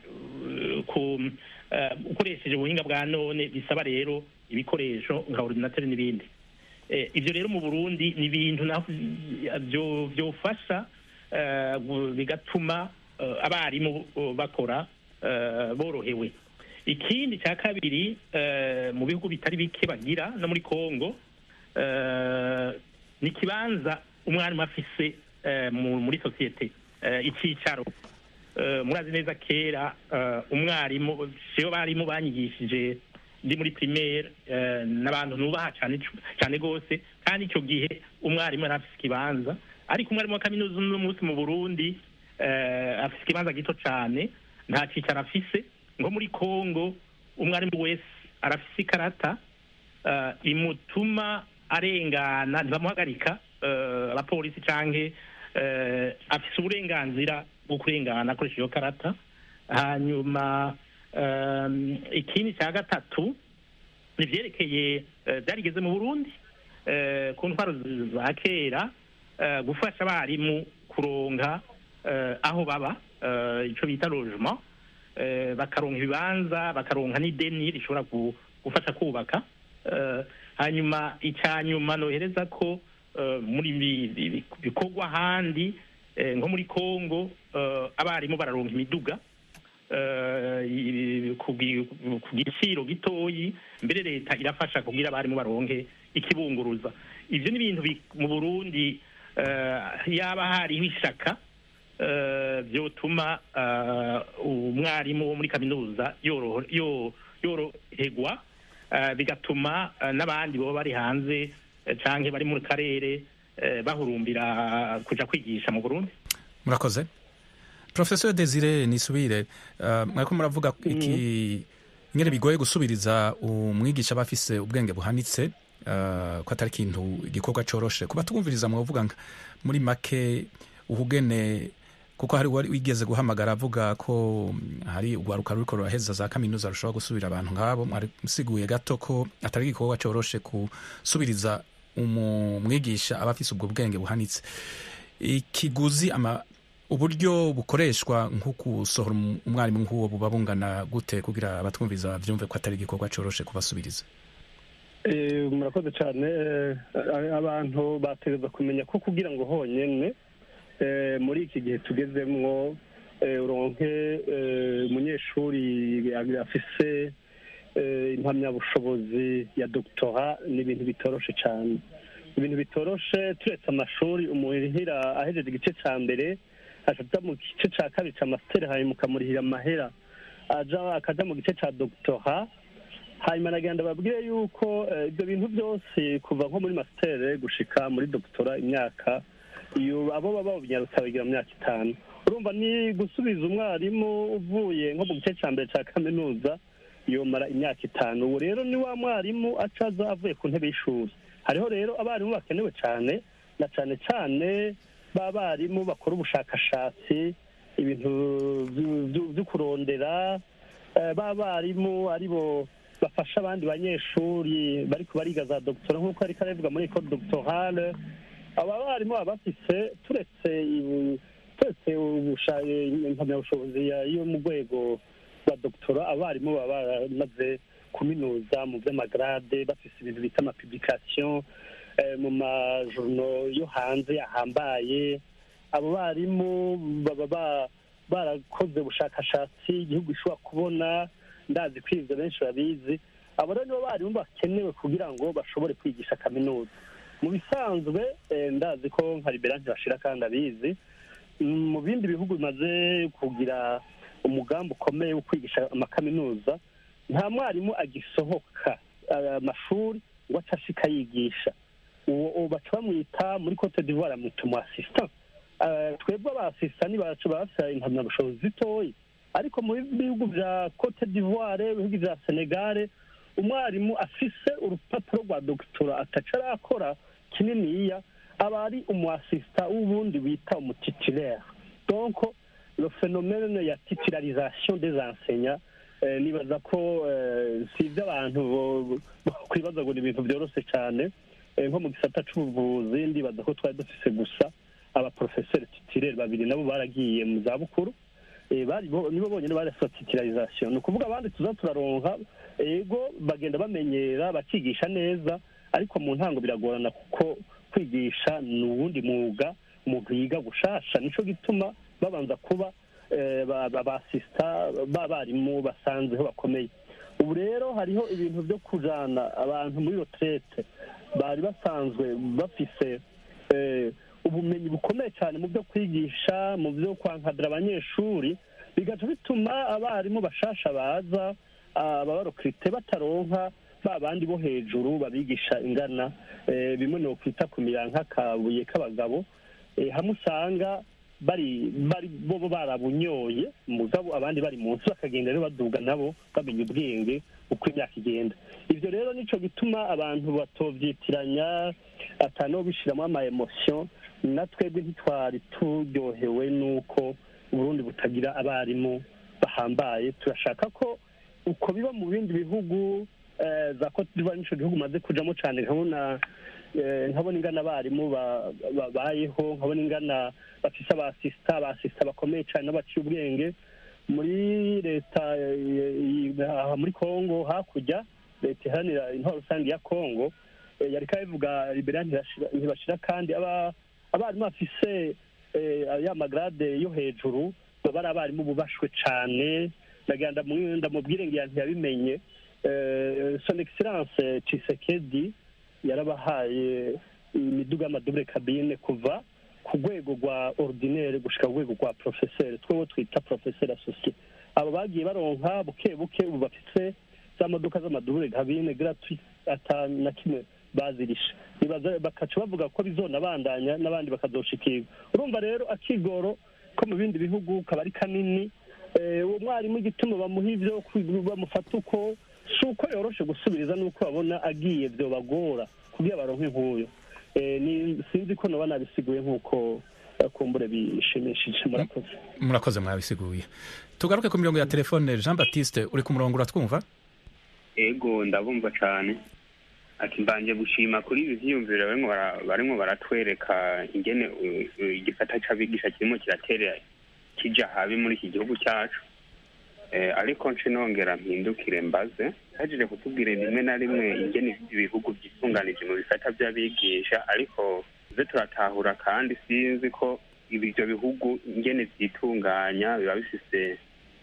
F: ku eh, ukoresheje ubuhinga bwa none bisaba rero ibikoresho nka ordinateur n'ibindi Eh, ibyo rero mu burundi ni ibintu naho byo- byofasha eh, gu- bigatuma eh, abarimu eh, bakora eh, borohewe ikindi cya kabiri eh, mu bihugu bitari bike bagira no muri congo eh, ni ikibanza umwarimu afise eh, mu- muri sosiyete eh, icyicaro Eh, murazi neza kera eh, umwarimu siyo barimu banyigishije ndi muri primaire eh, n'abantu nubaha cyane cyane gose kandi icyo gihe umwarimu yari afise ikibanza ariko umwarimu wa kaminuza uno munsi mu burundi eh, afise ikibanza gito cyane nta cicaro afise nko muri congo umwarimu wese arafise ikarata eh, imutuma arengana ntibamuhagarika eh, abapolisi canke eh, afise uburenganzira bwo kurengana akoresha iyo karata hanyuma um, ikindi cya gatatu ni ivyerekeye eh, byarigeze mu burundi eh, ku ntwaro z- za kera eh, gufasha abarimu kuronka eh, aho baba eh, ico bita logement eh, bakaronka ibibanza bakaronka n'ideni rishobora gu- gufasha kubaka eh, hanyuma icya nyuma nohereza ko eh, muri bi- bi- bi- bikorwa ahandi eh, nko muri congo eh, abarimu bararonka imiduga eh, i- ku gi- ku giciro gitoyi mbere leta irafasha kugira abarimu baronke ikibunguruza ivyo ni ibintu bi- mu burundi eh, yaba hariho ishaka eh, vyotuma eh, umwarimu wo muri kaminuza yoroho- yo- yoroherwa eh, bigatuma eh, n'abandi baba bari hanze eh, canke bari mu karere eh, bahurumbira kuja kwigisha mu burundi
A: murakoze professeur desire nisubire uh, mwariko muravuga iki ingene bigoye gusubiriza umwigisha aba afise ubwenge buhanitse uh, ko atari ikintu igikorwa coroshe kuba twumviriza mwavuga nka muri make uhugene kuko hari uwari wigeze guhamagara avuga ko mm, hari urwaruka ruriko ruraheza za kaminuza rushobora gusubira abantu nk'abo mwari musiguye gato ko atari igikorwa coroshe gusubiriza umu- umwigisha aba afise ubwo bwenge buhanitse ikiguzi ama uburyo bukoreshwa nko gusohora um- umwarimu nk'uwo buba bungana gute kugira abatwumviza bavyumve ko atari igikorwa coroshe kubasubiriza
C: Eh, murakoze cyane eh, abantu bategereza kumenya ko kugira ngo honyine eh, muri iki gihe tugezemwo eh, uronke eh, umunyeshuri afise eh, impamyabushobozi ya doctora ni ibintu bitoroshe cyane ibintu bitoroshe turetse amashuri umuhira ahejeje igice cya mbere aja mu gice cya kabiri cya masiteri hanyuma ukamurihira amahera aja akaja mu gice cya doctora hanyuma nagenda babwire yuko eh, ibyo bintu byose kuva nko muri masiteri gushika muri doctora imyaka iyo abo baba babinyarutsa bagira mu myaka itanu urumva ni gusubiza umwarimu uvuye nko mu gice cya mbere cya kaminuza yomara imyaka itanu ubu rero ni wa mwarimu acaza avuye ku ntebe y'ishuri hariho rero abarimu bakenewe cyane na cyane cyane ba barimu bakora ubushakashatsi ibintu vyu- vyu- vyo kurondera eh, ba barimu aribo bafasha abandi banyeshuri bariko bariga za doctora nk'uko ariko arabivuga muri ecole doctorale aba barimu baba bafise turetse ibu- turetse ubusha- impamyabushobozi ya- yo mu rwego rwa doctora abarimu baba baramaze kuminuza mu vy'amagrade bafise ibintu bita amapublication eh, mu majourno yo hanze ahambaye abo barimu baba ba- barakoze ubushakashatsi igihugu gishobora kubona ndazi ko ivyo benshi babizi abo rero nibo barimu bakenewe kugira ngo bashobore kwigisha kaminuza mu bisanzwe eh, ndazi ko nka libera ntibashira kandi abizi Mm, mu bindi bihugu bimaze kugira umugambi ukomeye wo kwigisha amakaminuza nta mwarimu agisohoka eh, amashuri ngo aca ashika yigisha uwo uwo baca bamwita muri cote d'ivoire bamwita umu assistant Eh, twebwe aba assistant bacu bafite impamyabushobozi zitoyi ariko mu bihugu vya cote d'ivoire ibihugu vya senegale umwarimu afise urupapuro rwa dogitora ataca arakora kininiya aba ari umu assistant w'ubundi bita umutitulaire donc le phénomène ya titularisation des enseignants eh, nibaza ko eh, si ibyo abantu bo- bo- kwibaza ngo ni ibintu byoroshe cyane Eh, nko mu gisata c'ubuvuzi ndibaza ko twari dufise gusa abaprofeseri titulaire babiri nabo baragiye mu zabukuru Eh, bari bo- nibo bonyine barasa titularisation ni ukuvuga abandi tuza turaronka ego bagenda bamenyera bakigisha neza ariko mu ntango biragorana kuko kwigisha ni uwundi mwuga umuntu yiga gushasha nico gituma babanza kuba eh, ba- ba- basista b'abarimu basanzeho bakomeye ubu rero hariho ibintu byo kujana abantu muri retraite bari basanzwe bafise eh, ubumenyi bukomeye cyane mu byo kwigisha mu byo kwankadira abanyeshuri bigaca bituma abarimu bashasha baza ababarokirite bataronka ba bandi bo hejuru babigisha ingana eh, bimwe ni ukwita kumira nk'akabuye k'abagabo eh, hamwe usanga bari bari bo bo barabunyoye mugabo abandi bari munsi bakagenda rero baduga nabo bamenya ubwenge uko imyaka igenda ivyo rero nico gituma abantu batovyitiranya atano bishiramo ama emotion na twebwe ntitwari turyohewe n'uko uburundi butagira abarimu bahambaye turashaka ko uko biba mu bindi bihugu eh, za Cote d'Ivoire nico gihugu maze kujamo cane nkabona eh, nkabona ingana abarimu ba- babayeho nkabona ingana bafise abasista abasista bakomeye cane n'abaciye ubwenge muri leta eh, eh, aha muri Kongo hakurya leta iharanira intwaro rusange ya Kongo eh, yariko abivuga libera ntibashira ntibashira kandi aba abarimu bafise eh, ya magrade yo hejuru baba ari abarimu bubashwe cane ndagira ndamu- ndamubwire ngira ntiyabimenye Eh, son excellence Tshisekedi yarabahaye imiduga y'amadubure kabine kuva ku rwego rwa ordinaire gushika ku rwego rwa professeur twewe twita professeur associé abo bagiye baronka buke buke ubu bafise za modoka z'amadubure kabine gratuit ata na kimwe bazirisha Nibaza- bakaca bavuga ko bizonabandanya n'abandi bakazoshikirwa urumva rero akigoro ko mu bindi bihugu kaba ari kanini Eh, uwo mwarimu igituma bamuha ivyo kwi- bamufata uko si uko yoroshe gusubiriza n'uko babona agiye vyobagora kugira baronke nk'uyo Eh, ni- sinzi ko noba nabisiguye nk'uko eh, kumbure bishimishije murakoze
A: murakoze mwabisiguye tugaruke ku mirongo ya telefone jean baptiste uri ku murongo uratwumva
J: ego ndabumva cyane ati mbanje gushima kuri ibi vyiyumviro barimo bara- barimo baratwereka ingene uh, uh, igisata c'abigisha kirimo kiratera kija habi muri iki gihugu cyacu eh, ariko nce nongera mpindukire mbaze hajije kutubwira rimwe na rimwe ingene ibihugu vyitunganije mu bisata vy'abigisha ariko ze turatahura kandi sinzi ko ibi- ivyo bihugu ingene vyitunganya biba bifise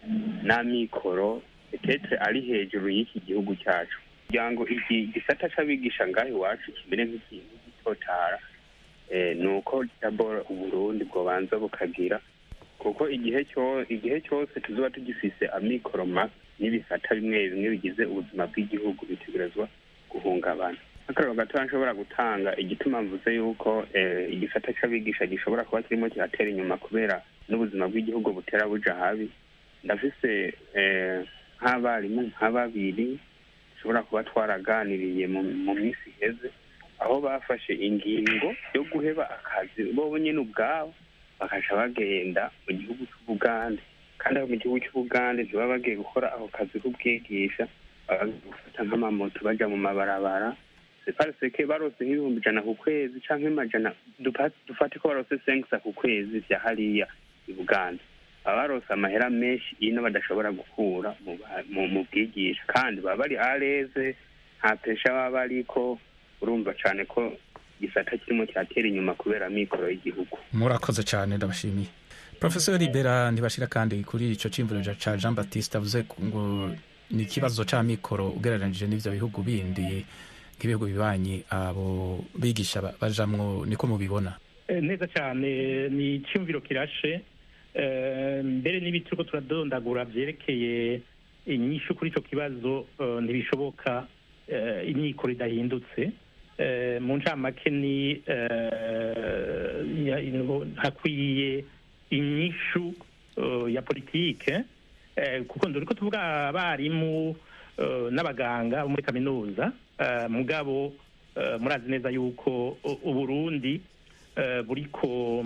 J: n'amikoro etetre ari hejuru y'iki gihugu cyacu kugira ngo iki gisata c'abigisha ngaho iwacu kimere nk'ikintu gitotara eh, ni uko dabord uburundi bwobanza bukagira kuko igihe cyo igihe cyose tuzoba tugifise amikoro make n'ibisata bimwe bimwe bigize ubuzima bw'igihugu bitegerezwa guhungabana akarero gatoya nshobora gutanga igituma mvuze yuko eh, igisata c'abigisha gishobora kuba kirimo kiratera inyuma kubera n'ubuzima bw'igihugu butera buja habi ndafise eh, nk'abarimu nka babiri dushobora kuba twaraganiriye mu mu minsi iheze aho bafashe ingingo yo guheba akazi bo nyine ubwabo bakaca bagenda mu gihugu c'ubugande kandi aho mu gihugu c'ubugande ntibaba bagiye gukora ako kazi k'ubwigisha baba bagiye gufata nk'amamoto baja mu mabarabara separiseke barose nk'ibihumbi ijana ku kwezi canke amajana dupa- dufate ko barose senkisa ku kwezi vya hariya i bugande baba barose amahera menshi ino badashobora gukura mu ba- mu- mu bwigisha kandi baba bari areze nta pesha baba bariko urumva cane ko igisata kirimo kiratera inyuma kubera amikoro y'igihugu
A: murakoze cyane ndabashimiye professor libera ntibashira kandi kuri ico cimvuriro ca jean baptiste avuze ku- ngo ni ikibazo c'amikoro ugereranije n'ivyo bihugu bindi nk'ibihugu bibanyi abo bigisha ba- bajamwo niko mubibona
F: Eh, neza cyane ni icyumviro kirashe Eh, mbere n'ibiti turiko turadondagura vyerekeye inyishu kuri ico kibazo eh, ntibishoboka eh, imyikoro idahindutse Eh, mu ncamake ni eh, ya- ino- hakwiye inyishu eh, ya politike eh, kuko nduriko tuvuga abarimu eh, n'abaganga bo muri kaminuza eh, mugabo eh, murazi neza yuko u- uburundi eh, buriko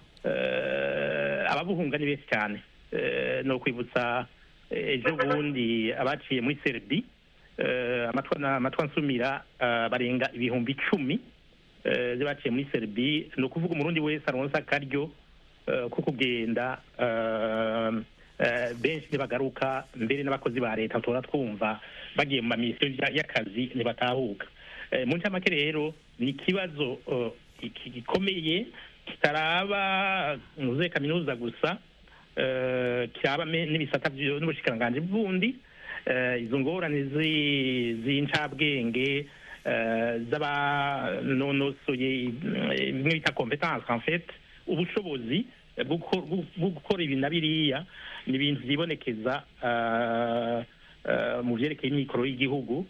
F: eh, ababuhunga ni benshi cyane Eh, no kwibutsa eh, ejo bundi abaciye muri serbi eh, amatwa na- amatwa nsumira eh, barenga ibihumbi icumi eh, baciye muri serbi ni ukuvuga umurundi wese aronsa akaryo eh, ko kugenda eh, eh, benshi ntibagaruka mbere n'abakozi ba leta tora twumva bagiye mu mamisiyo ya- y'akazi ntibatahuka Eh, mu ncamake rero ni ikibazo eh, iki gikomeye kitaraba muze kaminuza gusa eh, kiraba me- n'ibisata vyo- n'ubushikiranganji bundi eh, izo ngorane zi- z'incabwenge eh, z'abanonosoye eh, bimwe bita competence en fait ubushobozi eh, bwo guko- bwo- bwo gukora ibi na biriya ni ibintu vyibonekeza eh, eh, mu vyerekeye imikoro y'igihugu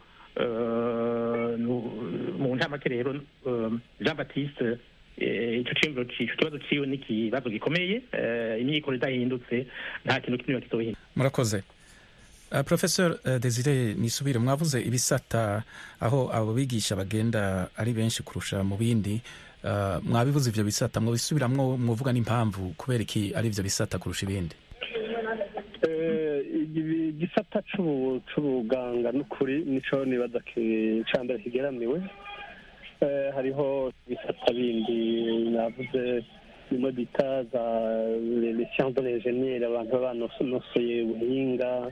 F: Eh, nu- mu ncamake rero eh, jean baptiste eh, ico ciyumviro ci- ico kibazo ciwe ni ikibazo gikomeye eh, imyikoro idahindutse nta kintu kimwe kizohinduka
A: murakoze Uh, professor uh, desire nisubire mwavuze ibisata aho abo bigisha bagenda ari benshi kurusha mu bindi uh, mwabivuze ivyo bisata mwobisubiramwo mwovuga n'impamvu kubera iki ari ivyo bisata kurusha ibindi
C: Eh, ibi- igisata c'ubu- c'ubuganga n'ukuri nico nibaza ki- ca mbere kigeramiwe Eh, hariho ibisata bindi navuze bimwe bita za les sciences de l'ingénieur abantu baba banosoye ubuhinga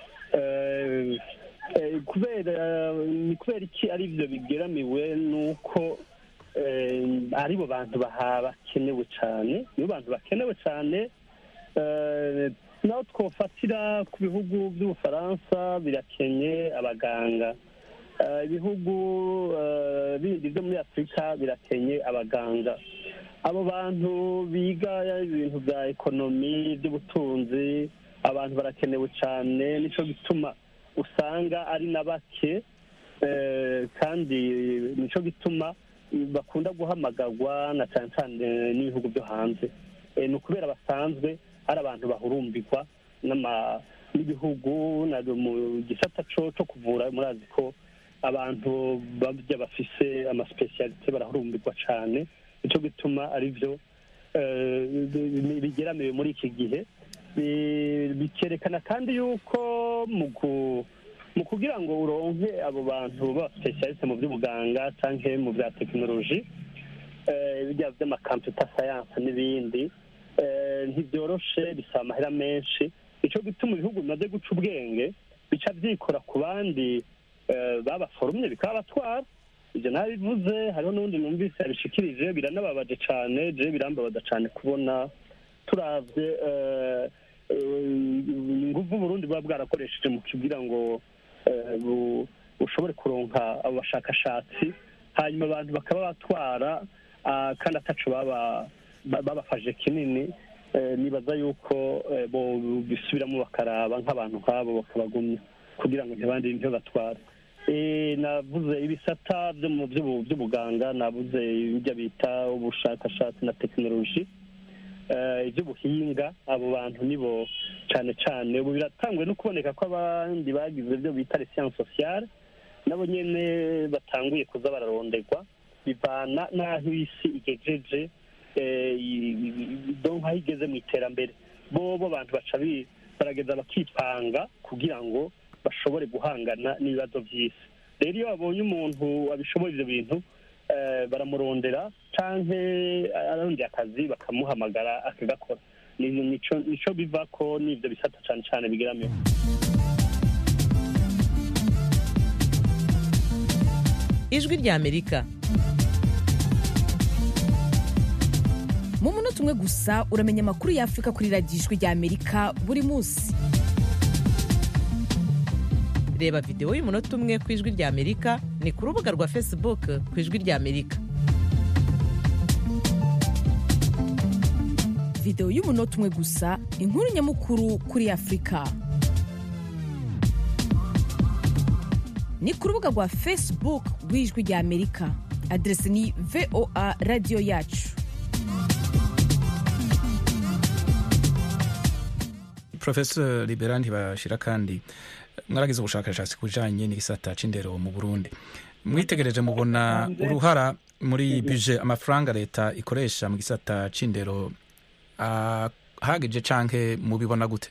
C: Eh, eh, kubera ni kubera iki ari byo bigeramiwe nuko eh, aribo bantu baha bakenewe cyane nibo bantu bakenewe cyane eh, naho twofatira ku bihugu by'ubufaransa birakenye abaganga Eh, ibihugu eh, bindi byo muri afurika birakenye abaganga abo bantu biga ibintu bya ekonomi by'ubutunzi abantu barakenewe cyane nicyo gituma usanga ari na bake eh, kandi nicyo gituma bakunda guhamagarwa na cyane cyane n'ibihugu byo hanze Eh, ni ukubera basanzwe ari abantu bahurumbirwa n'ama- n'ibihugu na mu gisata co co kuvura murazi ko abantu babya bafise amasipesiyalite barahurumbirwa cyane nicyo gituma ari byo eh, bi- bigeramiwe muri iki gihe Bi- bikerekana kandi yuko mu ku- mu kugira ngo uronke abo bantu b'abasipesiyaliste mu by'ubuganga cyangwa mu bya tekinoloji eh, bijya by'amakamputa sayanse n'ibindi eh, ntibyoroshe bisaba amahera menshi nicyo gituma ibihugu bimaze guca ubwenge bica byikora ku bandi eh, babaforumye bikabatwara ibyo nabivuze hariho n'undi numvise yabishikirije biranababaje cyane je birambabaza cyane kubona turavye eh, eh, inguvu Burundi buba bwarakoresheje mu kugira ngo eh, bu- bushobore kuronka abo bashakashatsi hanyuma abantu bakaba batwara ah, kandi ataco baba ba- babafashe kinini eh, nibaza yuko eh, bo bisubiramo bakaraba nk'abantu nk'abo bakabagumya kugira ngo ntibandi ntibatware Eh, navuze ibisata byo mu by'ubu- by'ubuganga navuze ibyo bita ubushakashatsi na tekinoloji eh, iby'ubuhinga abo bantu nibo cyane cyane ubu biratanguye no kuboneka ko abandi bagize ibyo bita les sciences sociales nabo nyene batanguye kuza bararondegwa bivana n'aho isi igejeje eh, i- i- donc aho igeze mu iterambere bobo abantu baca bi- barageza bakipanga kugira ngo bashobore guhangana n'ibibazo by'isi rero iyo babonye umuntu abishoboye ibyo bintu eh, baramurondera canke arondeye akazi bakamuhamagara akagakora Ni- nico nico biva ko n'ivyo bisata cane cane bigeramiwe
B: ijwi ry'amerika
K: mu munota umwe gusa uramenya amakuru y'afurika kuri radiyo ijwi ry'amerika buri munsi
B: reba videwo y'umunota umwe ku ijwi ry'amerika ni ku rubuga rwa facebook ku ijwi ry'amerika
K: videwo y'umunota umwe gusa inkuru nyamukuru kuri afurika ni ku rubuga rwa facebook rw'ijwi ry'amerika aderesi ni voa radiyo yacu
A: professor libera ntibashira kandi mwaragize ubushakashatsi ku bijanye n'igisata c'indero mu burundi mwitegereje mubona uruhara muri buje amafaranga leta ikoresha mu gisata c'indero ah, hagije canke mubibona gute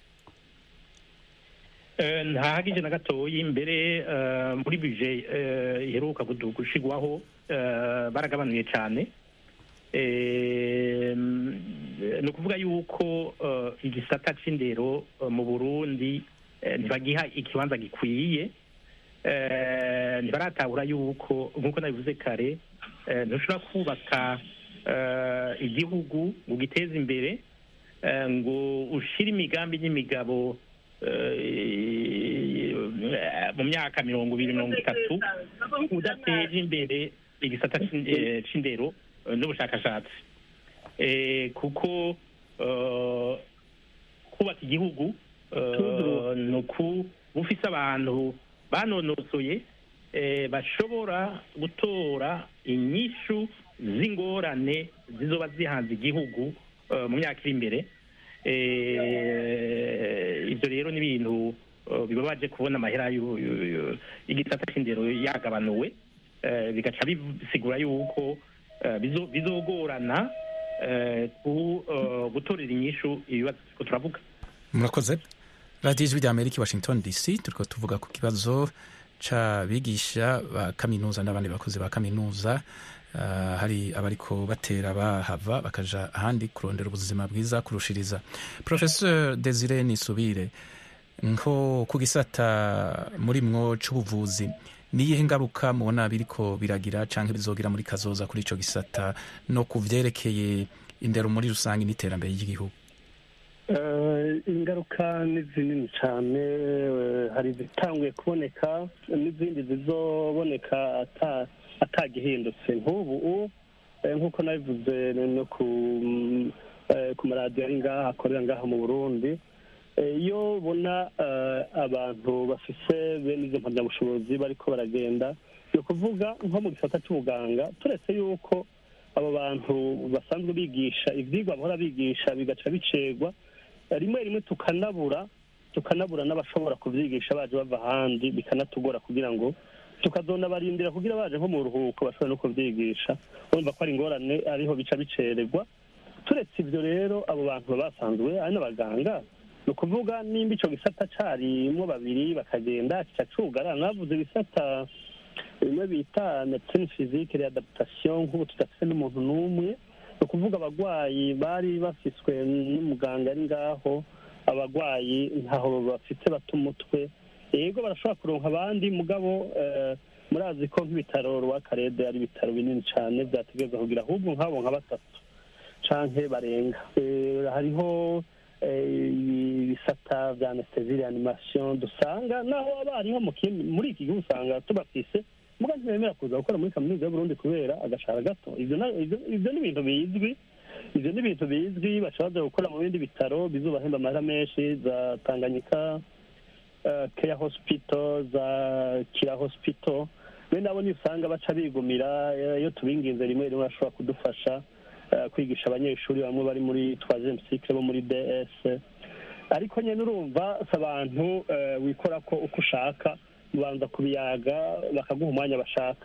F: Eh, ntahagije na gatoyi imbere eh, muri bije eh, iheruka gudu- gushigwaho eh, baragabanuye cyane Eh, mm, ni ukuvuga yuko eh, igisata c'indero eh, mu burundi eh, ntibagiha ikibanza gikwiye Eh, ntibaratahura yuko nk'uko nabivuze kare eh, ntushobora kubaka eh, igihugu ngo ugiteze imbere eh, ngo ushire imigambi n'imigabo eh, mu myaka mirongo ibiri mirongo itatu udateje imbere igisata c'in- eh, c'indero eh, n'ubushakashatsi Eh, kuko eh, kubaka igihugu eh, ni uku ufise abantu banonosoye eh, bashobora gutora inyishu z'ingorane zizoba zihanze igihugu eh, mu myaka iri imbere Eh, ibyo rero ni ibintu eh, bibabaje kubona amahera y'u- y'u- y'u- y'igisata c'indero yagabanuwe Eh, bigaca bisigura yuko eh, bizo- bizogorana eh, ku- eh, gutorera inyishu ibibazo turiko turavuga
A: murakoze radiyo ijwi rya amerika i washington dc turiko tuvuga ku kibazo c'abigisha ba kaminuza n'abandi bakozi ba kaminuza Ah, hari abariko batera bahava bakaja ahandi kurondera ubuzima bwiza kurushiriza professeur desire nisubire nko ku gisata muri mwo c'ubuvuzi niyihe ngaruka mubona biriko biragira canke bizogira muri kazoza kuri ico gisata no ku vyerekeye indero muri rusange n'iterambere ry'igihugu
C: Eh, ingaruka ni zinini cyane eh, hari izitanguye kuboneka n'izindi zizoboneka ata- atagihindutse nk'ubu eh, nk'uko nabivuze no ku eh, ku maradiyo ari ngaha akorera ngaha mu burundi Eh, iyo ubona eh, abantu bafise bene izo mpamyabushobozi bariko baragenda ni ukuvuga nko mu gisata cy'ubuganga turetse yuko abo bantu basanzwe bigisha ivyigwa bahora bigisha bigaca bicegwa rimwe rimwe tukanabura tukanabura n'abashobora kuvyigisha baje bava ahandi bikanatugora kugira ngo tukazonabarindira kugira baje nko mu ruhuko bashobora no kuvyigisha urumva ko ari ingorane ariho bica bicererwa turetse ivyo rero abo bantu baba basanzwe ari n'abaganga ni ukuvuga nimba ico gisata carimwo babiri bakagenda kica cugara navuze ibisata bimwe bita medecine physique readaptation nk'ubu tudafise n'umuntu n'umwe ni ukuvuga abagwayi bari bafiswe n'umuganga ari ngaho abagwayi ntaho bafite bata umutwe yego barashobora kuronka abandi mugabo eh, murazi ko nk'ibitaro rwakarede ari ibitaro binini cane vyategerezwa kugira ahubwo nk'abo nka batatu canke barenga Eh, hariho eh, ibisata vya anesthesie reanimation dusanga naho abariho mu kindi muri iki gihugu usanga tubafise muga ntibemera kuza gukora muri kaminuza y'uburundi kubera agashara gato ivyo na- ivyo- ivyo ni ibintu bizwi ivyo ni ibintu bizwi bashobora gukora mu bindi bitaro bizobahemba amahera menshi za tanganyika eh, care hospital za kira hospital bene abo ni usanga baca bigumira eh, iyo tubinginze rimwe rimwe bashobora kudufasha eh, kwigisha abanyeshuri bamwe bari muri troisième cycle bo muri ds ariko nyine urumva si abantu eh, wikora ko uko ushaka ubanza kubiyaga bakaguha umwanya bashaka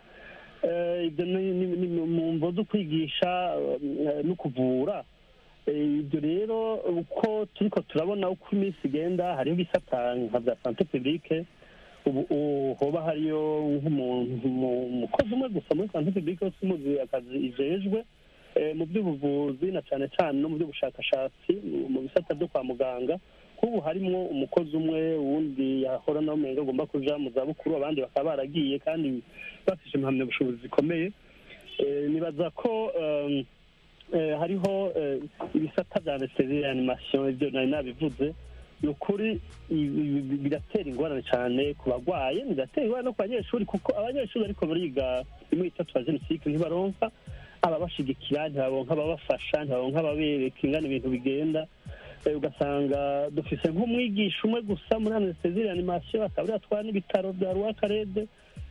C: Eh, ibyo ni ni- ni mu mvo zo kwigisha eh, no kuvura Eh, ibyo rero uko turiko turabona uko iminsi igenda hariho ibisata nka bya sante publique ubu ubu hoba hariyo nk'umuntu mu- umukozi umwe gusa muri sante publique wese umuzi akazi ijejwe eh, mu by'ubuvuzi na cyane cyane no mu by'ubushakashatsi mu- mu bisata byo kwa muganga nk'ubu harimwo umukozi umwe wundi yahora nawe umenga agomba kuja mu zabukuru abandi bakaba baragiye kandi bafise impamyabushobozi zikomeye Eh, nibaza ko um, eh, hariho eh, ibisata bya anesthesie reanimation ibyo nari nabivuze ni ukuri ibi- ibi- biratera ingorane cyane ku bagwaye bigatera ingorane no ku banyeshuri kuko abanyeshuri bariko bariga imwe itatu ya jenoside ntibaronka ababashigikira ntibaronka ababafasha ntibaronka ababereka ingana ibintu bigenda Eh, ugasanga dufise nk'umwigisha umwe gusa muri anesthesie reanimation akaba ariyo atwara n'ibitaro bya rwakarede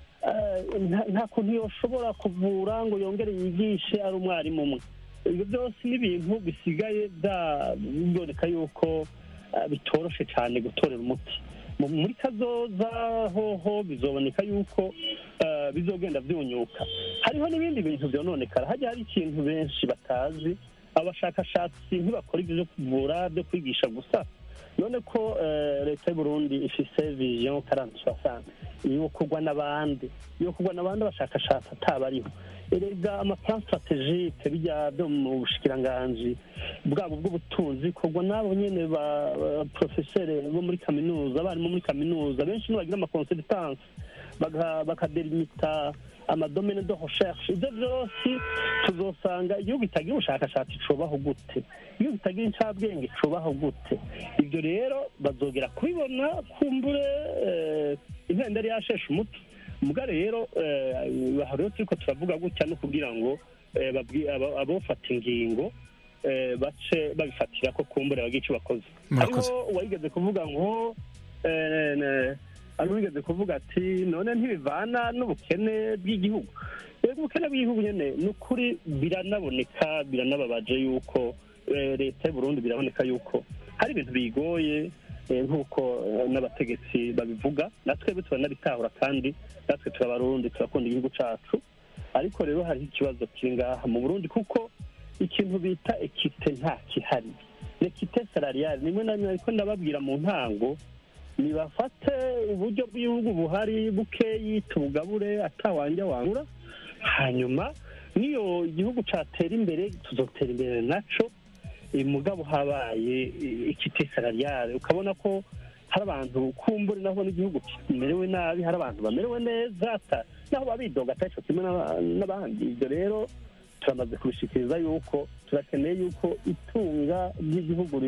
C: Eh, nta- nta kuntu yoshobora kuvura ngo yongere yigishe ari umwarimu umwe ibyo byose ni ibintu bisigaye bya- biboneka yuko eh, bitoroshe cyane gutorera umuti Mu- muri kazoza hoho bizoboneka yuko eh, bizogenda byunyuka hariho n'ibindi bintu byononekara hajya hari ikintu benshi batazi abashakashatsi ntibakora ibyo byo kuvura byo kwigisha gusa none ko eh, leta y'u Burundi ifise vision karante soixante yo kugwa n'abandi yo kugwa n'abandi abashakashatsi atabariho erega amaplan strategique bijya byo mu bushikiranganji bwabo bw'ubutunzi kugwa n'abo nyene ba ba professeur bo muri kaminuza abarimu muri kaminuza benshi ntibagira amaconsultance baka- bakadelimita amadomene de recherche ibyo byose tuzosanga igihugu kitagira ubushakashatsi cubaho gute igihugu kitagira incabwenge cubaho gute ibyo rero bazogera kubibona kumbure eh, impenda yari yasheshe umuti muga rero eh, aha rero turiko turavuga gutya no kugira ngo eh, babwi- abo- abofata ingingo eh, bace babifatira ko kumbure bagira icyo bakoze
A: Murakoze.
C: hariho uwayigeze kuvuga ngo eh, ne- hariho uwigeze kuvuga ati none ntibivana n'ubukene bw'igihugu rero ubukene bw'igihugu nyene ni ukuri biranaboneka biranababaje yuko eh, leta y'u Burundi biraboneka yuko hari ibintu bigoye eh, nk'uko eh, n'abategetsi babivuga natwe turanabitahura kandi natwe turabarundi turakunda igihugu cacu ariko rero hariho ikibazo kiri ngaha mu burundi kuko ikintu bita ekite nta kihari ekite salariale nimwe na rimwe ariko ndababwira mu ntango nibafate uburyo bw'igihugu buhari bukeyi tubugabure atawanja wangura hanyuma niyo igihugu catera imbere tuzotera imbere naco eh, mugabo habaye ekite salariale ukabona ko hari abantu kumbure naho n'igihugu kimerewe nabi hari abantu bamerewe neza ata- naho babidoga atari co kimwe n'aba- n'abandi ibyo rero turamaze kubishikiriza yuko turakeneye yuko itunga ry'igihugu ri-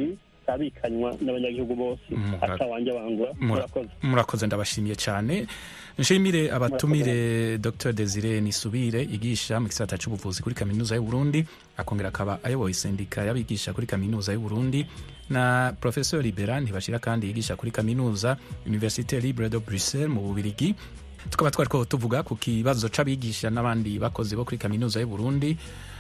C: abikanywa n'abanyagihugu bose atawanje bangura murakoze
A: murakoze ndabashimiye cyane nshimire abatumire dr desire nisubire yigisha mu gisata cy'ubuvuzi kuri kaminuza y'u Burundi akongera akaba ayoboye sendika y'abigisha kuri kaminuza y'u Burundi na professeur libera ntibashira kandi yigisha kuri kaminuza université libre de bruxelles mu bubirigi tukaba twari ko tuvuga ku kibazo c'abigisha n'abandi bakozi bo kuri kaminuza y'u Burundi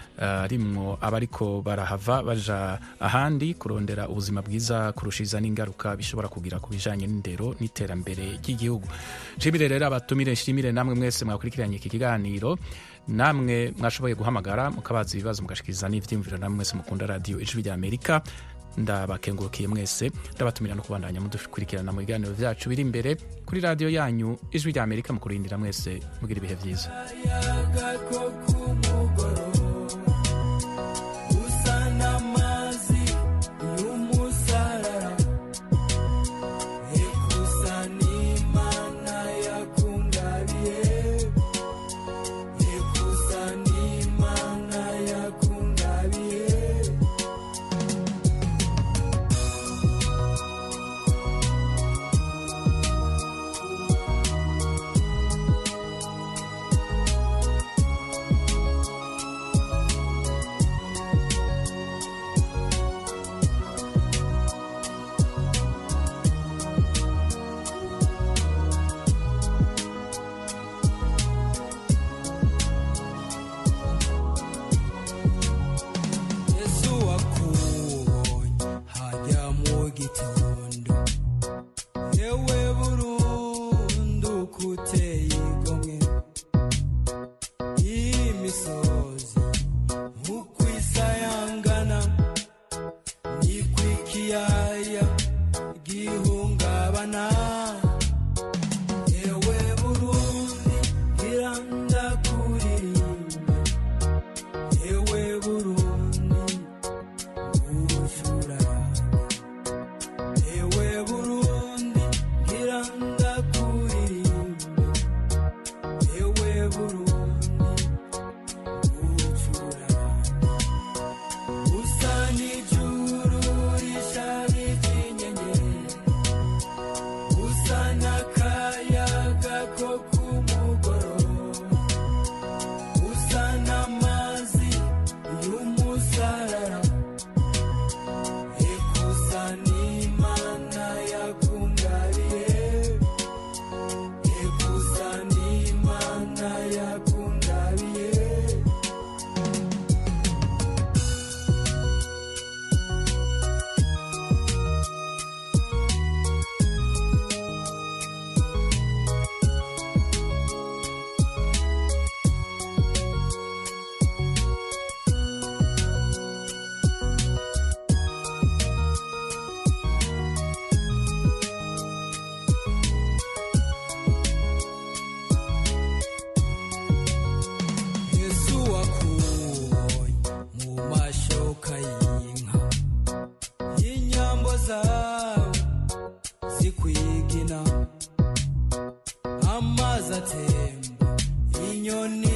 A: harimwo abariko barahava baja ahandi kurondera ubuzima bwiza kurushiza n'ingaruka bishobora kugira ku bijanye n'indero n'iterambere ry'igihugu nshimire rero abatumire nshimire namwe mwese mwakurikiranye iki kiganiro namwe mwashoboye guhamagara mukabaza ibibazo mugashikiriza n'ivyiyumviro namwe mwese mukunda radiyo ijwi rya amerika ndabakengurukiye mwese ndabatumira no kubandanya mudukurikirana mu biganiro vyacu biri imbere kuri radiyo yanyu ijwi rya amerika mu kurindira mwese mugira ibihe vyiza
L: amazi atemba inyoni